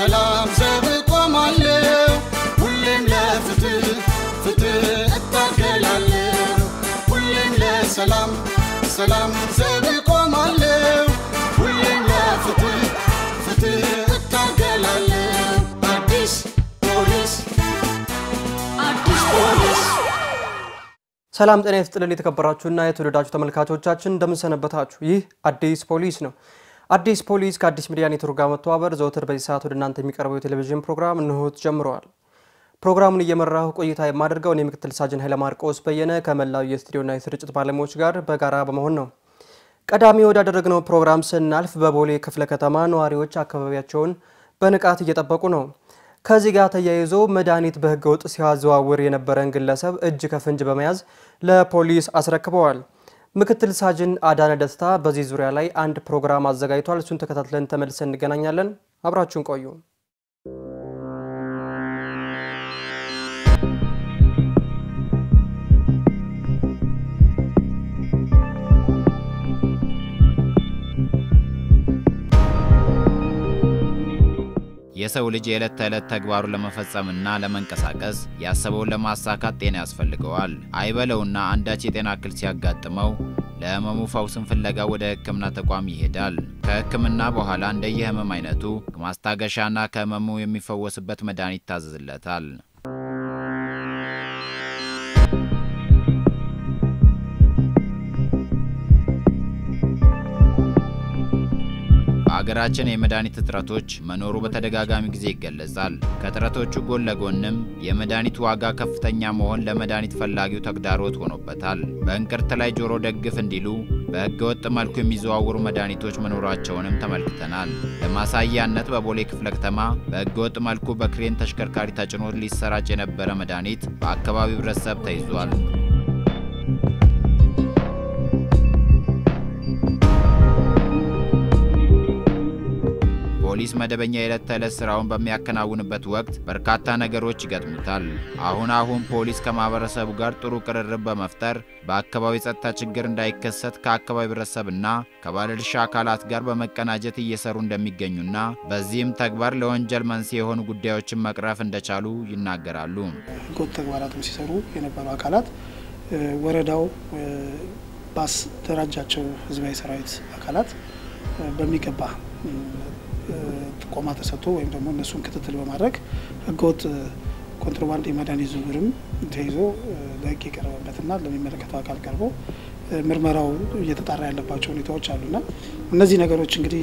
ለሰላም ዘብ ቆማለሁ ሁሌም ለፍትህ ፍትህ እታገላለሁ ሁሌም ለሰላም ሰላም ዘብ ቆማለሁ ሁሌም ለፍትህ ፍትህ እታገላለሁ አዲስ ፖሊስ አዲስ ፖሊስ ሰላም ጤና ይስጥልን የተከበራችሁና የተወደዳችሁ ተመልካቾቻችን እንደምንሰነበታችሁ። ይህ አዲስ ፖሊስ ነው። አዲስ ፖሊስ ከአዲስ ሚዲያ ኔትወርክ ጋር መተባበር ዘውትር በዚህ ሰዓት ወደ እናንተ የሚቀርበው የቴሌቪዥን ፕሮግራም እንሆት ጀምረዋል። ፕሮግራሙን እየመራሁ ቆይታ የማደርገው እኔ ምክትል ሳጅን ኃይለ ማርቆስ በየነ ከመላው የስቱዲዮና የስርጭት ባለሙያዎች ጋር በጋራ በመሆን ነው። ቀዳሚ ወዳደረግነው ፕሮግራም ስናልፍ በቦሌ ክፍለ ከተማ ነዋሪዎች አካባቢያቸውን በንቃት እየጠበቁ ነው። ከዚህ ጋር ተያይዞ መድኃኒት በሕገ ወጥ ሲያዘዋውር የነበረን ግለሰብ እጅ ከፍንጅ በመያዝ ለፖሊስ አስረክበዋል። ምክትል ሳጅን አዳነ ደስታ በዚህ ዙሪያ ላይ አንድ ፕሮግራም አዘጋጅቷል። እሱን ተከታትለን ተመልሰን እንገናኛለን። አብራችሁን ቆዩ። የሰው ልጅ የዕለት ተዕለት ተግባሩን ለመፈጸምና ለመንቀሳቀስ ያሰበውን ለማሳካት ጤና ያስፈልገዋል። አይበለውና አንዳች የጤና እክል ሲያጋጥመው ለህመሙ ፈውስን ፍለጋ ወደ ሕክምና ተቋም ይሄዳል። ከሕክምና በኋላ እንደየህመም አይነቱ ማስታገሻና ከህመሙ የሚፈወስበት መድኃኒት ይታዘዝለታል። በሀገራችን የመድኃኒት እጥረቶች መኖሩ በተደጋጋሚ ጊዜ ይገለጻል። ከእጥረቶቹ ጎን ለጎንም የመድኃኒት ዋጋ ከፍተኛ መሆን ለመድኃኒት ፈላጊው ተግዳሮት ሆኖበታል። በእንቅርት ላይ ጆሮ ደግፍ እንዲሉ በህገወጥ መልኩ የሚዘዋወሩ መድኃኒቶች መኖራቸውንም ተመልክተናል። ለማሳያነት በቦሌ ክፍለ ከተማ በህገወጥ መልኩ በክሬን ተሽከርካሪ ተጭኖ ሊሰራጭ የነበረ መድኃኒት በአካባቢው ህብረተሰብ ተይዟል። ፖሊስ መደበኛ የዕለት ተዕለት ስራውን በሚያከናውንበት ወቅት በርካታ ነገሮች ይገጥሙታል። አሁን አሁን ፖሊስ ከማህበረሰቡ ጋር ጥሩ ቅርርብ በመፍጠር በአካባቢ ጸጥታ ችግር እንዳይከሰት ከአካባቢ ህብረተሰብና ከባለድርሻ አካላት ጋር በመቀናጀት እየሰሩ እንደሚገኙና በዚህም ተግባር ለወንጀል መንስኤ የሆኑ ጉዳዮችን መቅረፍ እንደቻሉ ይናገራሉ። ህገወጥ ተግባራትን ሲሰሩ የነበሩ አካላት ወረዳው ባስደራጃቸው ህዝባዊ ሰራዊት አካላት በሚገባ ጥቆማ ተሰጥቶ ወይም ደግሞ እነሱን ክትትል በማድረግ ህገወጥ ኮንትሮባንድ የመድኃኒት ዝውውርም ተይዞ ለህግ የቀረበበትና ለሚመለከተው አካል ቀርቦ ምርመራው እየተጣራ ያለባቸው ሁኔታዎች አሉና እነዚህ ነገሮች እንግዲህ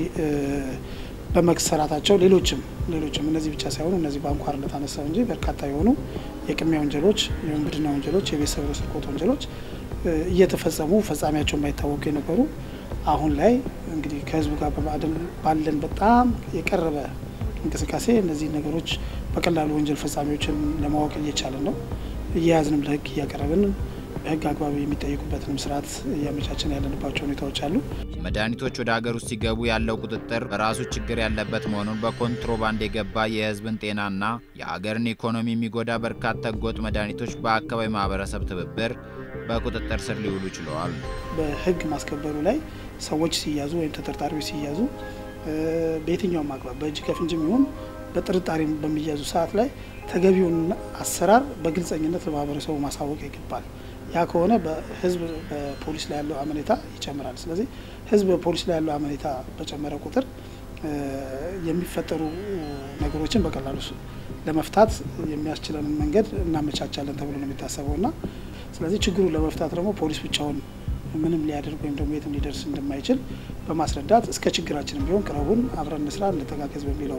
በመሰራታቸው ሌሎችም ሌሎችም እነዚህ ብቻ ሳይሆኑ እነዚህ በአንኳርነት አነሳው እንጂ በርካታ የሆኑ የቅሚያ ወንጀሎች፣ የውንብድና ወንጀሎች፣ የቤት ሰብሮ ስርቆት ወንጀሎች እየተፈጸሙ ፈጻሚያቸው የማይታወቁ የነበሩ አሁን ላይ እንግዲህ ከህዝቡ ጋር በማዕደል ባለን በጣም የቀረበ እንቅስቃሴ እነዚህ ነገሮች በቀላሉ ወንጀል ፈጻሚዎችን ለማወቅ እየቻለን ነው። እየያዝንም ለህግ እያቀረብን በህግ አግባብ የሚጠየቁበትንም ስርዓት እያመቻችን ያለንባቸው ሁኔታዎች አሉ። መድኃኒቶች ወደ ሀገር ውስጥ ሲገቡ ያለው ቁጥጥር በራሱ ችግር ያለበት መሆኑን በኮንትሮባንድ የገባ የህዝብን ጤናና የሀገርን ኢኮኖሚ የሚጎዳ በርካታ ህገወጥ መድኃኒቶች በአካባቢ ማህበረሰብ ትብብር በቁጥጥር ስር ሊውሉ ችለዋል። በህግ ማስከበሩ ላይ ሰዎች ሲያዙ ወይም ተጠርጣሪዎች ሲያዙ በየትኛውም አግባብ በእጅ ከፍንጅም ይሁን በጥርጣሬ በሚያዙ ሰዓት ላይ ተገቢውን አሰራር በግልጸኝነት ለማህበረሰቡ ማሳወቅ ይገባል። ያ ከሆነ በህዝብ በፖሊስ ላይ ያለው አመኔታ ይጨምራል። ስለዚህ ህዝብ በፖሊስ ላይ ያለው አመኔታ በጨመረ ቁጥር የሚፈጠሩ ነገሮችን በቀላሉ ለመፍታት የሚያስችለንን መንገድ እናመቻቻለን ተብሎ ነው የሚታሰበው እና ስለዚህ ችግሩን ለመፍታት ደግሞ ፖሊስ ብቻውን ምንም ሊያደርግ ወይም ደግሞ የትም ሊደርስ እንደማይችል በማስረዳት እስከ ችግራችንም ቢሆን ቅረቡን አብረን እንስራ እንተጋገዝ በሚለው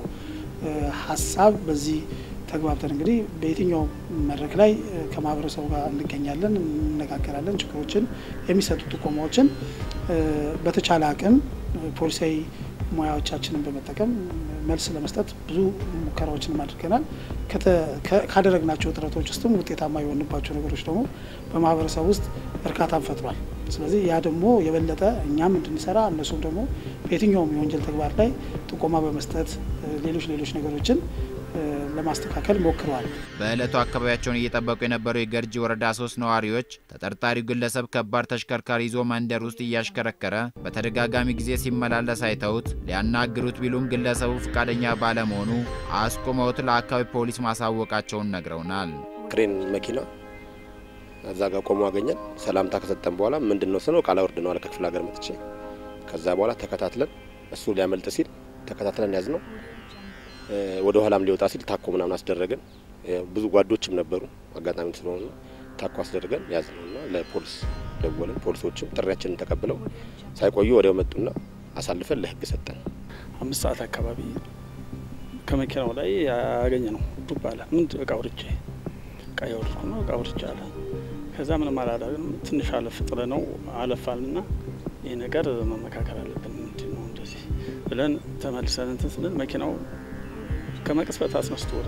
ሀሳብ በዚህ ተግባብተን እንግዲህ በየትኛው መድረክ ላይ ከማህበረሰቡ ጋር እንገኛለን፣ እንነጋገራለን። ችግሮችን የሚሰጡ ጥቆማዎችን በተቻለ አቅም ፖሊሳዊ ሙያዎቻችንን በመጠቀም መልስ ለመስጠት ብዙ ሙከራዎችንም አድርገናል። ካደረግናቸው ጥረቶች ውስጥም ውጤታማ የሆንባቸው ነገሮች ደግሞ በማህበረሰብ ውስጥ እርካታን ፈጥሯል። ስለዚህ ያ ደግሞ የበለጠ እኛም እንድንሰራ እነሱም ደግሞ በየትኛውም የወንጀል ተግባር ላይ ጥቆማ በመስጠት ሌሎች ሌሎች ነገሮችን ለማስተካከል ሞክረዋል። በዕለቱ አካባቢያቸውን እየጠበቁ የነበሩ የገርጂ ወረዳ ሶስት ነዋሪዎች ተጠርጣሪው ግለሰብ ከባድ ተሽከርካሪ ይዞ መንደር ውስጥ እያሽከረከረ በተደጋጋሚ ጊዜ ሲመላለስ አይተውት ሊያናግሩት ቢሉም ግለሰቡ ፈቃደኛ ባለመሆኑ አስቆመውት ለአካባቢ ፖሊስ ማሳወቃቸውን ነግረውናል። ክሬን መኪና እዛ ጋር ቆሞ አገኘን። ሰላምታ ከሰጠን በኋላ ምንድን ነው ስነው ቃላ ወርድ ነው አለ ከክፍለ ሀገር መጥቼ። ከዛ በኋላ ተከታትለን እሱ ሊያመልጥ ሲል ተከታትለን ያዝ ነው ወደ ኋላም ሊወጣ ሲል ታኮ ምናምን አስደረገን። ብዙ ጓዶችም ነበሩ አጋጣሚ ስለሆነ ታኮ አስደረገን ያዝ ነው እና ለፖሊስ ደወልን። ፖሊሶችም ጥሪያችንን ተቀብለው ሳይቆዩ ወዲያው መጡና አሳልፈን ለህግ ሰጠን። አምስት ሰዓት አካባቢ ከመኪናው ላይ ያገኘ ነው ዱብ አለ። ምንድ እቃ ውርጄ እቃ ያወርድኩ ነው እቃ ውርጄ አለ። ከዛ ምንም አላደረግንም። ትንሽ አለፍ ጥለ ነው አለፋልና ይህ ነገር መመካከል አለብን ምንድን ነው እንደዚህ ብለን ተመልሰን እንትን ስንል መኪናው ከመቅስፈት አስነስቶ ወደ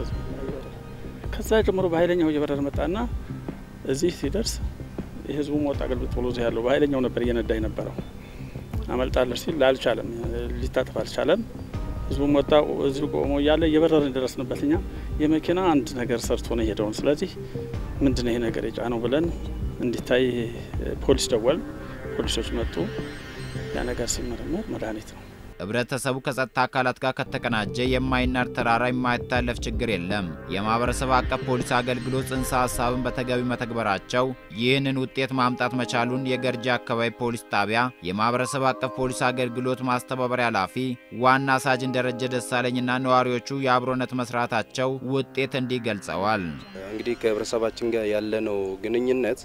ከዛ ጀምሮ በኃይለኛው እየበረረ መጣና እዚህ ሲደርስ የህዝቡ ሞት አገልግሎት ብሎ እዚህ ያለው በኃይለኛው ነበር እየነዳ የነበረው። አመልጣለች ሲል አልቻለም፣ ሊታጠፍ አልቻለም። ህዝቡ ወጣ። እዚሁ ቆሞ እያለ እየበረርን ደረስንበት። እኛ የመኪና አንድ ነገር ሰርቶ ነው የሄደውን። ስለዚህ ምንድነው ይሄ ነገር የጫነው ብለን እንዲታይ ፖሊስ ደወል። ፖሊሶች መጡ። ያ ነገር ሲመረመር መድኃኒት ነው። ህብረተሰቡ ከጸጥታ አካላት ጋር ከተቀናጀ የማይናር ተራራ የማይታለፍ ችግር የለም። የማህበረሰብ አቀፍ ፖሊስ አገልግሎት ጽንሰ ሀሳብን በተገቢ መተግበራቸው ይህንን ውጤት ማምጣት መቻሉን የገርጂ አካባቢ ፖሊስ ጣቢያ የማህበረሰብ አቀፍ ፖሊስ አገልግሎት ማስተባበሪያ ኃላፊ ዋና ሳጅን ደረጀ ደሳለኝና ነዋሪዎቹ የአብሮነት መስራታቸው ውጤት እንዲህ ገልጸዋል። እንግዲህ ከህብረተሰባችን ጋር ያለነው ግንኙነት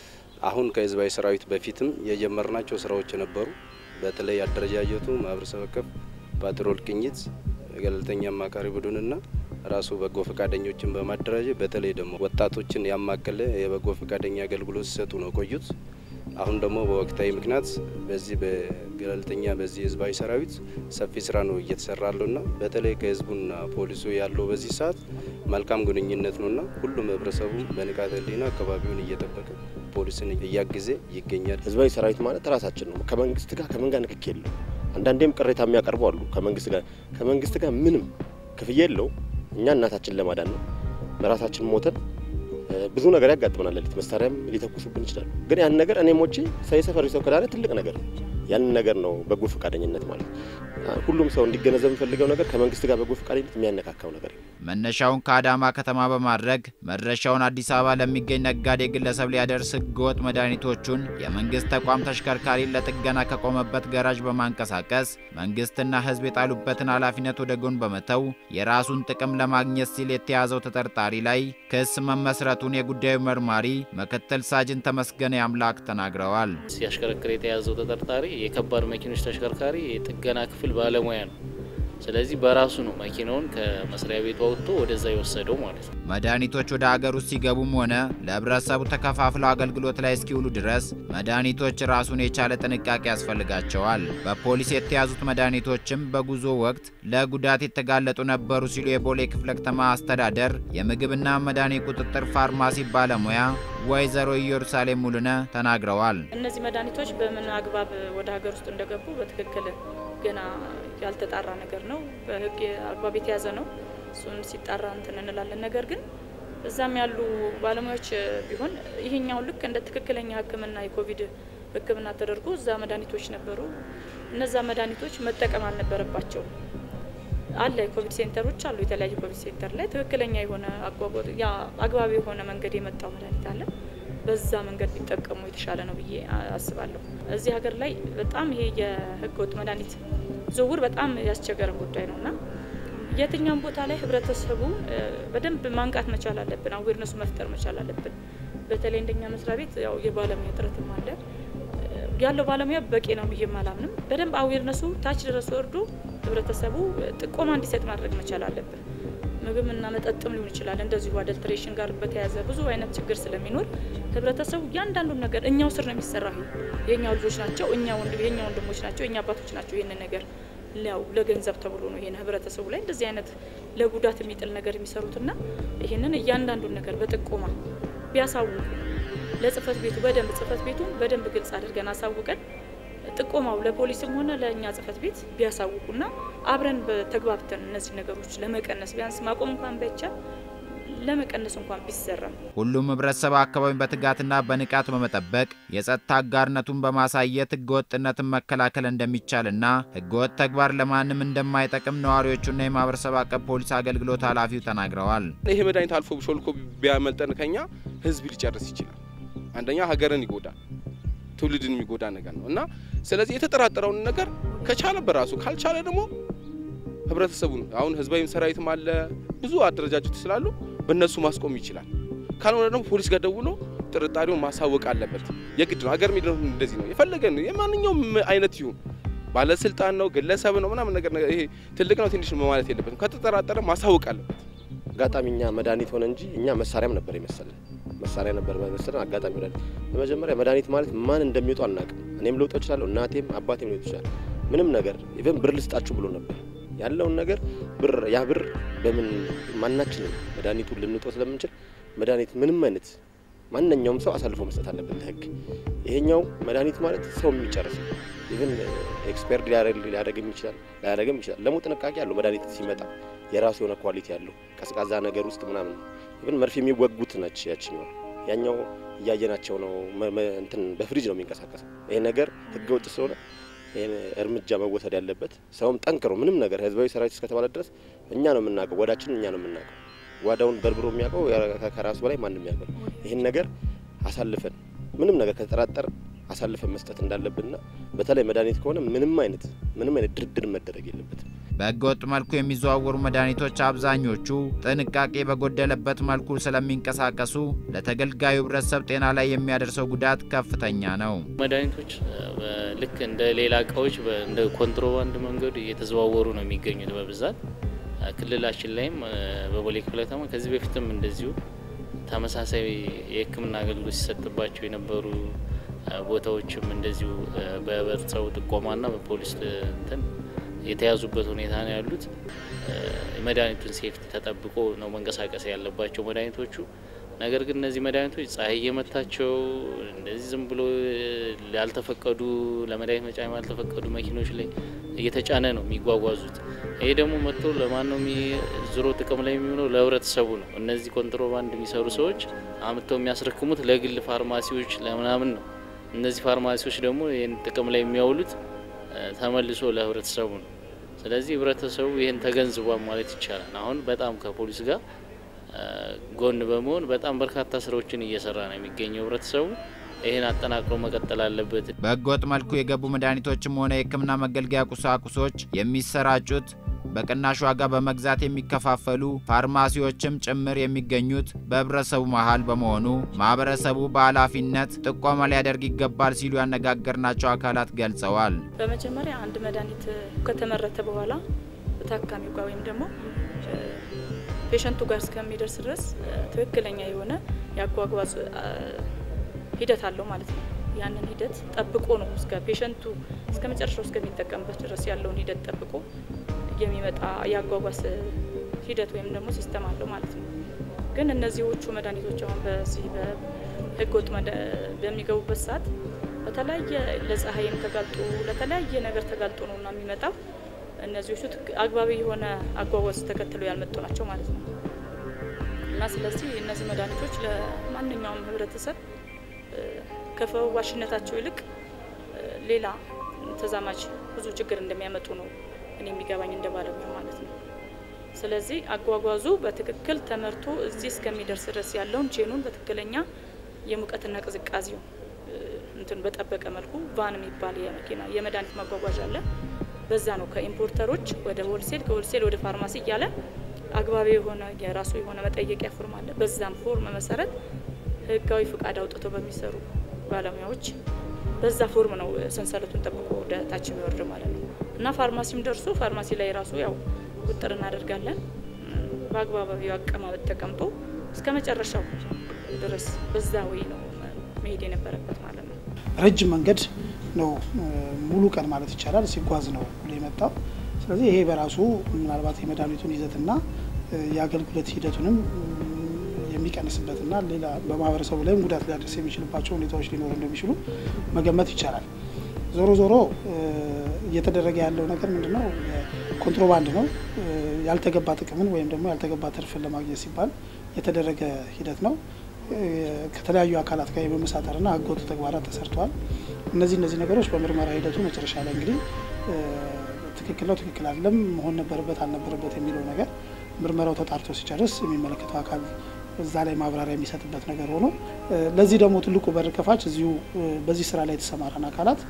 አሁን ከህዝባዊ ሰራዊት በፊትም የጀመርናቸው ስራዎች ነበሩ። በተለይ አደረጃጀቱ ማህበረሰብ አቀፍ ፓትሮል ቅኝት፣ ገለልተኛ አማካሪ ቡድንና ራሱ በጎ ፈቃደኞችን በማደራጀት በተለይ ደግሞ ወጣቶችን ያማከለ የበጎ ፈቃደኛ አገልግሎት ሲሰጡ ነው ቆዩት። አሁን ደግሞ በወቅታዊ ምክንያት በዚህ በገለልተኛ በዚህ ህዝባዊ ሰራዊት ሰፊ ስራ ነው እየተሰራ ያለውና በተለይ ከህዝቡና ፖሊሱ ያለው በዚህ ሰዓት መልካም ግንኙነት ነውና ሁሉም ህብረተሰቡ በንቃተ ህሊና አካባቢውን እየጠበቀ ፖሊስን እያገዘ ይገኛል። ህዝባዊ ሰራዊት ማለት ራሳችን ነው። ከመንግስት ጋር ከምን ጋር ንክክ የለው። አንዳንዴም ቅሬታ የሚያቀርቡ አሉ። ከመንግስት ጋር ከመንግስት ጋር ምንም ክፍያ የለው። እኛ እናታችን ለማዳን ነው በራሳችን ሞተን ብዙ ነገር ያጋጥመናል። ሌሊት መሳሪያም ሊተኩሱብን ይችላሉ። ግን ያን ነገር እኔ ሞቼ የሰፈሪ ሰው ከዳነ ትልቅ ነገር ነው። ያንን ነገር ነው በጎ ፈቃደኝነት ማለት። ሁሉም ሰው እንዲገነዘብ የሚፈልገው ነገር ከመንግስት ጋር በጎ ፈቃደኝነት የሚያነካካው ነገር ነው። መነሻውን ከአዳማ ከተማ በማድረግ መድረሻውን አዲስ አበባ ለሚገኝ ነጋዴ ግለሰብ ሊያደርስ ህገወጥ መድኃኒቶቹን የመንግስት ተቋም ተሽከርካሪ ለጥገና ከቆመበት ገራዥ በማንቀሳቀስ መንግስትና ህዝብ የጣሉበትን ኃላፊነት ወደ ጎን በመተው የራሱን ጥቅም ለማግኘት ሲል የተያዘው ተጠርጣሪ ላይ ክስ መመስረቱን የጉዳዩ መርማሪ ምክትል ሳጅን ተመስገነ አምላክ ተናግረዋል። ሲያሽከረክር የተያዘው ተጠርጣሪ የከባድ መኪኖች ተሽከርካሪ የጥገና ክፍል ባለሙያ ነው። ስለዚህ በራሱ ነው መኪናውን ከመስሪያ ቤቱ አውጥቶ ወደዛ የወሰደው ማለት ነው። መድኃኒቶች ወደ አገር ውስጥ ሲገቡም ሆነ ለህብረተሰቡ ተከፋፍለው አገልግሎት ላይ እስኪውሉ ድረስ መድኃኒቶች ራሱን የቻለ ጥንቃቄ ያስፈልጋቸዋል። በፖሊስ የተያዙት መድኃኒቶችም በጉዞ ወቅት ለጉዳት የተጋለጡ ነበሩ ሲሉ የቦሌ ክፍለ ከተማ አስተዳደር የምግብና መድኃኒት ቁጥጥር ፋርማሲ ባለሙያ ወይዘሮ ኢየሩሳሌም ሙሉነ ተናግረዋል። እነዚህ መድኃኒቶች በምን አግባብ ወደ ሀገር ውስጥ እንደገቡ በትክክል ገና ያልተጣራ ነገር ነው። በህግ አግባብ የተያዘ ነው። እሱን ሲጣራ እንትን እንላለን። ነገር ግን እዛም ያሉ ባለሙያዎች ቢሆን ይሄኛው ልክ እንደ ትክክለኛ ሕክምና የኮቪድ ሕክምና ተደርጎ እዛ መድኃኒቶች ነበሩ። እነዛ መድኃኒቶች መጠቀም አልነበረባቸው አለ የኮቪድ ሴንተሮች አሉ። የተለያዩ ኮቪድ ሴንተር ላይ ትክክለኛ የሆነ አግባብ የሆነ መንገድ የመጣው መድኃኒት አለ። በዛ መንገድ ቢጠቀሙ የተሻለ ነው ብዬ አስባለሁ። እዚህ ሀገር ላይ በጣም ይሄ የህገወጥ መድኃኒት ዝውውር በጣም ያስቸገረን ጉዳይ ነው እና የትኛውም ቦታ ላይ ህብረተሰቡ በደንብ ማንቃት መቻል አለብን። አዌርነሱ መፍጠር መቻል አለብን። በተለይ እንደኛ መስሪያ ቤት ያው የባለሙያ እጥረትም አለ። ያለው ባለሙያ በቂ ነው ብዬ አላምንም። በደንብ አዌርነሱ ታች ድረስ ወርዶ ህብረተሰቡ ጥቆማ እንዲሰጥ ማድረግ መቻል አለብን። ምግብና መጠጥም ሊሆን ይችላል። እንደዚሁ አደልትሬሽን ጋር በተያያዘ ብዙ አይነት ችግር ስለሚኖር ህብረተሰቡ እያንዳንዱን ነገር እኛው ስር ነው የሚሰራ። የእኛው ልጆች ናቸው፣ እኛ የእኛ ወንድሞች ናቸው፣ የእኛ አባቶች ናቸው። ይህንን ነገር ያው ለገንዘብ ተብሎ ነው ይሄን ህብረተሰቡ ላይ እንደዚህ አይነት ለጉዳት የሚጥል ነገር የሚሰሩትና ይህንን እያንዳንዱን ነገር በጥቆማ ቢያሳውቁ ለጽህፈት ቤቱ በደንብ ጽህፈት ቤቱን በደንብ ግልጽ አድርገን አሳውቀን ጥቆማው ለፖሊስም ሆነ ለእኛ ጽህፈት ቤት ቢያሳውቁና አብረን በተግባብተን እነዚህ ነገሮች ለመቀነስ ቢያንስ ማቆም እንኳን ባይቻል ለመቀነስ እንኳን ቢሰራም ሁሉም ህብረተሰብ አካባቢን በትጋትና በንቃት በመጠበቅ የጸጥታ አጋርነቱን በማሳየት ህገወጥነትን መከላከል እንደሚቻልና ህገወጥ ተግባር ለማንም እንደማይጠቅም ነዋሪዎቹና የማህበረሰብ አቀፍ ፖሊስ አገልግሎት ኃላፊው ተናግረዋል። ይሄ መድኃኒት አልፎ ሾልኮ ቢያመልጠን ከኛ ህዝብ ሊጨርስ ይችላል። አንደኛ ሀገርን ይጎዳል፣ ትውልድን የሚጎዳ ነገር ነው እና ስለዚህ የተጠራጠረውን ነገር ከቻለ በራሱ ካልቻለ ደግሞ ህብረተሰቡን አሁን ህዝባዊ ሰራዊትም አለ ብዙ አደረጃጀቶች ስላሉ በእነሱ ማስቆም ይችላል። ካልሆነ ደግሞ ፖሊስ ጋር ደውሎ ጥርጣሬውን ማሳወቅ አለበት። የግድ ነው። ሀገር ሚድነው እንደዚህ ነው። የፈለገ የማንኛውም አይነት ይሁን ባለስልጣን ነው ግለሰብ ነው ምናምን ነገር ይሄ ትልቅ ነው ትንሽ ነው ማለት የለበትም። ከተጠራጠረ ማሳወቅ አለበት። አጋጣሚ እኛ መድኃኒት ሆነ እንጂ እኛ መሳሪያም ነበር የመሰለን መሳሪያ ነበር መሰለን። አጋጣሚ መድኃኒት በመጀመሪያ መድኃኒት ማለት ማን እንደሚወጡ አናውቅም። እኔም ልውጠው እችላለሁ፣ እናቴም አባቴም ሊወጡ ይችላል። ምንም ነገር ኢቨን ብር ልስጣችሁ ብሎ ነበር ያለውን ነገር ብር ያ ብር በምን ማናችንም መድኃኒቱን ልንውጠው ስለምንችል መድኃኒት ምንም አይነት ማንኛውም ሰው አሳልፎ መስጠት አለበት ለህግ። ይሄኛው መድኃኒት ማለት ሰው የሚጨርስ ኢቨን ኤክስፐርድ ሊያደርግም ይችላል ላያደርግም ይችላል። ደግሞ ጥንቃቄ አለው መድኃኒት ሲመጣ የራሱ የሆነ ኳሊቲ አለው። ቀዝቃዛ ነገር ውስጥ ምናምን ኢቨን መርፌ የሚወጉት ነች ያችኛው። ያኛው እያየናቸው ነው። እንትን በፍሪጅ ነው የሚንቀሳቀሰው። ይሄ ነገር ህገ ወጥ ስለሆነ ይህን እርምጃ መወሰድ ያለበት ሰውም ጠንክሮ ምንም ነገር ህዝባዊ ሰራዊት እስከተባለ ድረስ እኛ ነው የምናውቀው፣ ጓዳችንን እኛ ነው የምናውቀው። ጓዳውን በርብሮ የሚያውቀው ከራሱ በላይ ማንም ያውቀው። ይህን ነገር አሳልፈን ምንም ነገር ከተጠራጠር አሳልፈን መስጠት እንዳለብንና በተለይ መድኃኒት ከሆነ ምንም አይነት ምንም አይነት ድርድር መደረግ የለበትም። በህገወጥ መልኩ የሚዘዋወሩ መድኃኒቶች አብዛኞቹ ጥንቃቄ በጎደለበት መልኩ ስለሚንቀሳቀሱ ለተገልጋዩ ህብረተሰብ ጤና ላይ የሚያደርሰው ጉዳት ከፍተኛ ነው። መድኃኒቶች ልክ እንደ ሌላ እቃዎች እንደ ኮንትሮባንድ መንገዱ እየተዘዋወሩ ነው የሚገኙት በብዛት ክልላችን ላይም በቦሌ ክፍለ ከተማ ከዚህ በፊትም እንደዚሁ ተመሳሳይ የሕክምና አገልግሎት ሲሰጥባቸው የነበሩ ቦታዎችም እንደዚሁ በህብረተሰቡ ጥቆማና በፖሊስ እንትን የተያዙበት ሁኔታ ነው ያሉት። የመድኃኒቱን ሴፍቲ ተጠብቆ ነው መንቀሳቀስ ያለባቸው መድኃኒቶቹ። ነገር ግን እነዚህ መድኃኒቶች ፀሐይ እየመታቸው እንደዚህ ዝም ብሎ ያልተፈቀዱ ለመድኃኒት መጫኛ ያልተፈቀዱ መኪኖች ላይ እየተጫነ ነው የሚጓጓዙት። ይሄ ደግሞ መጥቶ ለማን ነው ዞሮ ጥቅም ላይ የሚሆነው? ለህብረተሰቡ ነው። እነዚህ ኮንትሮባንድ የሚሰሩ ሰዎች አምጥተው የሚያስረክሙት ለግል ፋርማሲዎች ለምናምን ነው። እነዚህ ፋርማሲዎች ደግሞ ይህን ጥቅም ላይ የሚያውሉት ተመልሶ ለህብረተሰቡ ነው። ስለዚህ ህብረተሰቡ ይህን ተገንዝቧል ማለት ይቻላል። አሁን በጣም ከፖሊስ ጋር ጎን በመሆን በጣም በርካታ ስራዎችን እየሰራ ነው የሚገኘው ህብረተሰቡ። ይህን አጠናክሮ መቀጠል አለበት። በህገወጥ መልኩ የገቡ መድኃኒቶችም ሆነ የህክምና መገልገያ ቁሳቁሶች የሚሰራጩት በቅናሽ ዋጋ በመግዛት የሚከፋፈሉ ፋርማሲዎችም ጭምር የሚገኙት በህብረተሰቡ መሀል በመሆኑ ማህበረሰቡ በኃላፊነት ጥቆማ ሊያደርግ ይገባል ሲሉ ያነጋገርናቸው አካላት ገልጸዋል። በመጀመሪያ አንድ መድኃኒት ከተመረተ በኋላ ታካሚው ጋር ወይም ደግሞ ፔሸንቱ ጋር እስከሚደርስ ድረስ ትክክለኛ የሆነ የአጓጓዝ ሂደት አለው ማለት ነው። ያንን ሂደት ጠብቆ ነው እስከ ፔሸንቱ እስከ መጨረሻው እስከሚጠቀምበት ድረስ ያለውን ሂደት ጠብቆ የሚመጣ የአጓጓዝ ሂደት ወይም ደግሞ ሲስተም አለው ማለት ነው። ግን እነዚህዎቹ መድኃኒቶች አሁን በዚህ በህገ ወጥ በሚገቡበት ሰዓት በተለያየ ለፀሐይም ተጋልጦ ለተለያየ ነገር ተጋልጦ ነው እና የሚመጣው እነዚዎቹ አግባቢ የሆነ አጓጓዝ ተከትለው ያልመጡ ናቸው ማለት ነው እና ስለዚህ እነዚህ መድኃኒቶች ለማንኛውም ህብረተሰብ ከፈዋሽነታቸው ይልቅ ሌላ ተዛማጅ ብዙ ችግር እንደሚያመጡ ነው እኔ የሚገባኝ እንደ ባለሙያ ማለት ነው። ስለዚህ አጓጓዙ በትክክል ተመርቶ እዚህ እስከሚደርስ ድረስ ያለውን ቼኑን በትክክለኛ የሙቀትና ቅዝቃዜው እንትን በጠበቀ መልኩ ቫን የሚባል የመኪና የመድኃኒት ማጓጓዣ አለ። በዛ ነው ከኢምፖርተሮች ወደ ሆልሴል ከሆልሴል ወደ ፋርማሲ እያለ አግባቢ የሆነ የራሱ የሆነ መጠየቂያ ፎርም አለ። በዛም ፎርም መሰረት ህጋዊ ፍቃድ አውጥተው በሚሰሩ ባለሙያዎች በዛ ፎርም ነው ሰንሰለቱን ጠብቆ ወደ ታች የሚወርድ ማለት ነው እና ፋርማሲም ደርሶ ፋርማሲ ላይ ራሱ ያው ቁጥር እናደርጋለን። በአግባባዊው አቀማመጥ ተቀምጦ እስከ መጨረሻው ድረስ በዛ ወይ ነው መሄድ የነበረበት ማለት ነው። ረጅም መንገድ ነው ሙሉ ቀን ማለት ይቻላል ሲጓዝ ነው ብሎ የመጣው። ስለዚህ ይሄ በራሱ ምናልባት የመድኃኒቱን ይዘትና የአገልግሎት ሂደቱንም የሚቀንስበትና ሌላ በማህበረሰቡ ላይም ጉዳት ሊያደርስ የሚችልባቸው ሁኔታዎች ሊኖሩ እንደሚችሉ መገመት ይቻላል። ዞሮ ዞሮ እየተደረገ ያለው ነገር ምንድን ነው? ኮንትሮባንድ ነው። ያልተገባ ጥቅምን ወይም ደግሞ ያልተገባ ትርፍን ለማግኘት ሲባል የተደረገ ሂደት ነው። ከተለያዩ አካላት ጋር የመመሳጠርና ህገወጥ ተግባራት ተሰርተዋል። እነዚህ እነዚህ ነገሮች በምርመራ ሂደቱ መጨረሻ ላይ እንግዲህ ትክክል ነው፣ ትክክል አይደለም፣ መሆን ነበረበት አልነበረበት የሚለው ነገር ምርመራው ተጣርቶ ሲጨርስ የሚመለከተው አካል እዛ ላይ ማብራሪያ የሚሰጥበት ነገር ሆኖ ለዚህ ደግሞ ትልቁ በር ከፋች እዚሁ በዚህ ስራ ላይ የተሰማራን አካላት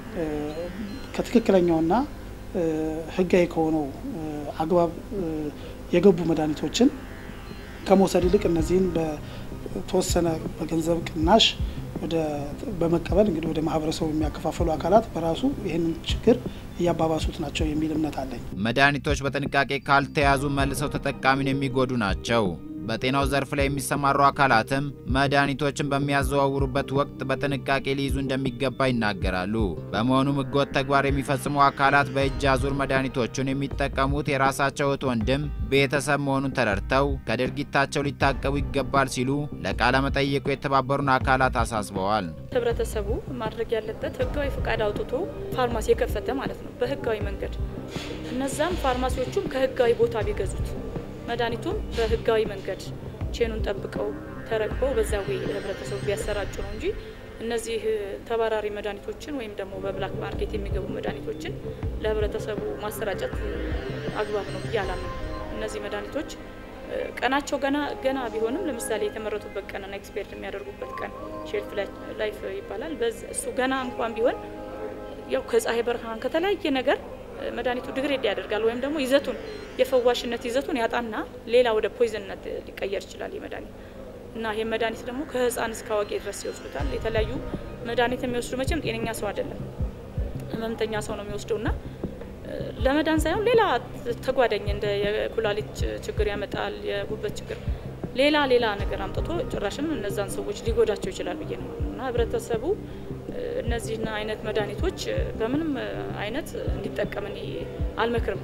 ከትክክለኛውና ህጋዊ ከሆነው አግባብ የገቡ መድኃኒቶችን ከመውሰድ ይልቅ እነዚህን በተወሰነ በገንዘብ ቅናሽ ወደ በመቀበል እንግዲህ ወደ ማህበረሰቡ የሚያከፋፈሉ አካላት በራሱ ይህንን ችግር እያባባሱት ናቸው የሚል እምነት አለኝ። መድኃኒቶች በጥንቃቄ ካልተያዙ መልሰው ተጠቃሚን የሚጎዱ ናቸው። በጤናው ዘርፍ ላይ የሚሰማሩ አካላትም መድኃኒቶችን በሚያዘዋውሩበት ወቅት በጥንቃቄ ሊይዙ እንደሚገባ ይናገራሉ። በመሆኑም ህገወጥ ተግባር የሚፈጽሙ አካላት በእጅ አዙር መድኃኒቶቹን የሚጠቀሙት የራሳቸው እህት ወንድም፣ ቤተሰብ መሆኑን ተረድተው ከድርጊታቸው ሊታቀቡ ይገባል ሲሉ ለቃለ መጠይቁ የተባበሩን አካላት አሳስበዋል። ህብረተሰቡ ማድረግ ያለበት ህጋዊ ፍቃድ አውጥቶ ፋርማሲ የከፈተ ማለት ነው በህጋዊ መንገድ እነዛም ፋርማሲዎቹም ከህጋዊ ቦታ ቢገዙት መድኃኒቱም በህጋዊ መንገድ ቼኑን ጠብቀው ተረክበው በዛ ወይ ለህብረተሰቡ ቢያሰራጩ ነው እንጂ እነዚህ ተባራሪ መድኃኒቶችን ወይም ደግሞ በብላክ ማርኬት የሚገቡ መድኃኒቶችን ለህብረተሰቡ ማሰራጨት አግባብ ነው ብዬ አላምንም። እነዚህ መድኃኒቶች ቀናቸው ገና ገና ቢሆንም ለምሳሌ የተመረቱበት ቀንና ኤክስፔርት የሚያደርጉበት ቀን ሼልፍ ላይፍ ይባላል። እሱ ገና እንኳን ቢሆን ያው ከፀሐይ ብርሃን ከተለያየ ነገር መድኃኒቱ ድግሬድ ያደርጋል ወይም ደግሞ ይዘቱን የፈዋሽነት ይዘቱን ያጣና ሌላ ወደ ፖይዘንነት ሊቀየር ይችላል ይህ መድኃኒት እና ይህ መድኃኒት ደግሞ ከህፃን እስከ አዋቂ ድረስ ይወስዱታል። የተለያዩ መድኃኒት የሚወስዱ መቼም ጤነኛ ሰው አይደለም፣ ህመምተኛ ሰው ነው የሚወስደው እና ለመዳን ሳይሆን ሌላ ተጓዳኝ እንደ የኩላሊት ችግር ያመጣል፣ የጉበት ችግር፣ ሌላ ሌላ ነገር አምጥቶ ጭራሽም እነዛን ሰዎች ሊጎዳቸው ይችላል ብዬ ነው እና ህብረተሰቡ እነዚህን አይነት መድኃኒቶች በምንም አይነት እንዲጠቀም እኔ አልመክርም።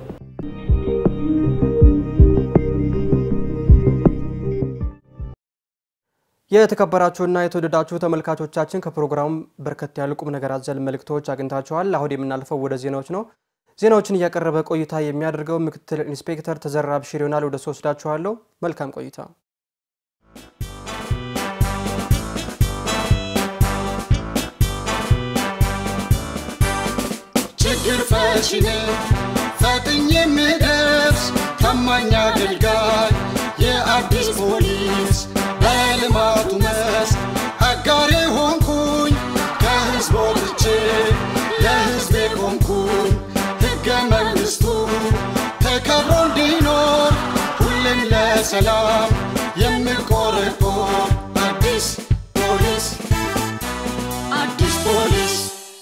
የተከበራችሁና የተወደዳችሁ ተመልካቾቻችን ከፕሮግራሙ በርከት ያሉ ቁም ነገር አዘል መልእክቶች አግኝታችኋል። አሁን የምናልፈው ወደ ዜናዎች ነው። ዜናዎችን እያቀረበ ቆይታ የሚያደርገው ምክትል ኢንስፔክተር ተዘራ ብሽር ይሆናል። ወደ ሶስት ወስዳችኋለሁ። መልካም ቆይታ። ችግር ፈቺ ነኝ ፈጥኜ የምደርስ ታማኝ አገልጋይ የአዲስ ፖሊስ በልማቱ መስክ አጋሬ ሆንኩኝ ከህዝብ ወጥቼ ለህዝቤ ቆምኩኝ ሕገ መንግሥቱ ተከብሮ እንዲኖር ሁሌም ለሰላም የምቆረቆር አዲስ ፖሊስ አዲስ ፖሊስ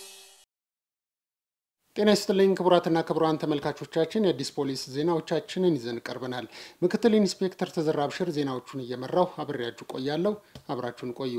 ጤና ይስጥልኝ ክቡራትና ክቡራን ተመልካቾቻችን የአዲስ ፖሊስ ዜናዎቻችንን ይዘን ቀርበናል። ምክትል ኢንስፔክተር ተዘራ ብሽር ዜናዎቹን እየመራው አብሬያችሁ ቆያለሁ። አብራችሁን ቆዩ።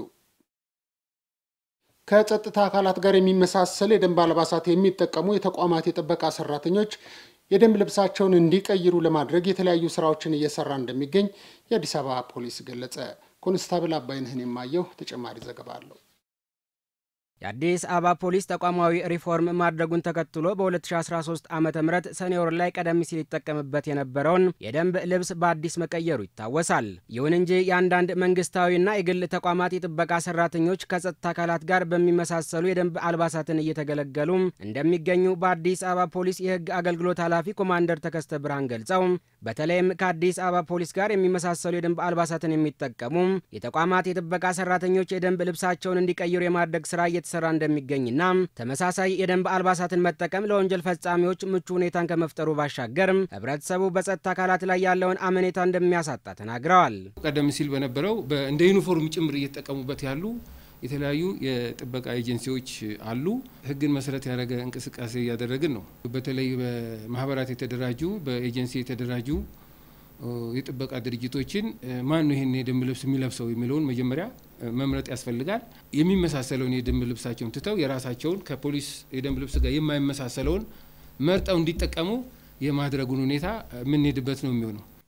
ከጸጥታ አካላት ጋር የሚመሳሰል የደንብ አልባሳት የሚጠቀሙ የተቋማት የጥበቃ ሰራተኞች የደንብ ልብሳቸውን እንዲቀይሩ ለማድረግ የተለያዩ ስራዎችን እየሰራ እንደሚገኝ የአዲስ አበባ ፖሊስ ገለጸ። ኮንስታብል አባይነህን የማየው ተጨማሪ ዘገባ አለው። የአዲስ አበባ ፖሊስ ተቋማዊ ሪፎርም ማድረጉን ተከትሎ በ2013 ዓ ም ሰኔ ወር ላይ ቀደም ሲል ይጠቀምበት የነበረውን የደንብ ልብስ በአዲስ መቀየሩ ይታወሳል። ይሁን እንጂ የአንዳንድ መንግስታዊና የግል ተቋማት የጥበቃ ሰራተኞች ከጸጥታ አካላት ጋር በሚመሳሰሉ የደንብ አልባሳትን እየተገለገሉ እንደሚገኙ በአዲስ አበባ ፖሊስ የህግ አገልግሎት ኃላፊ ኮማንደር ተከስተ ብርሃን ገልጸው በተለይም ከአዲስ አበባ ፖሊስ ጋር የሚመሳሰሉ የደንብ አልባሳትን የሚጠቀሙ የተቋማት የጥበቃ ሰራተኞች የደንብ ልብሳቸውን እንዲቀይሩ የማድረግ ስራ እየተሰራ እንደሚገኝና ተመሳሳይ የደንብ አልባሳትን መጠቀም ለወንጀል ፈጻሚዎች ምቹ ሁኔታን ከመፍጠሩ ባሻገር ህብረተሰቡ በጸጥታ አካላት ላይ ያለውን አመኔታ እንደሚያሳጣ ተናግረዋል። ቀደም ሲል በነበረው እንደ ዩኒፎርም ጭምር እየተጠቀሙበት ያሉ የተለያዩ የጥበቃ ኤጀንሲዎች አሉ። ህግን መሰረት ያደረገ እንቅስቃሴ እያደረግን ነው። በተለይ በማህበራት የተደራጁ በኤጀንሲ የተደራጁ የጥበቃ ድርጅቶችን ማን ነው ይህን የደንብ ልብስ የሚለብሰው የሚለውን መጀመሪያ መምረጥ ያስፈልጋል። የሚመሳሰለውን የደንብ ልብሳቸውን ትተው የራሳቸውን ከፖሊስ የደንብ ልብስ ጋር የማይመሳሰለውን መርጠው እንዲጠቀሙ የማድረጉን ሁኔታ የምንሄድበት ነው የሚሆነው።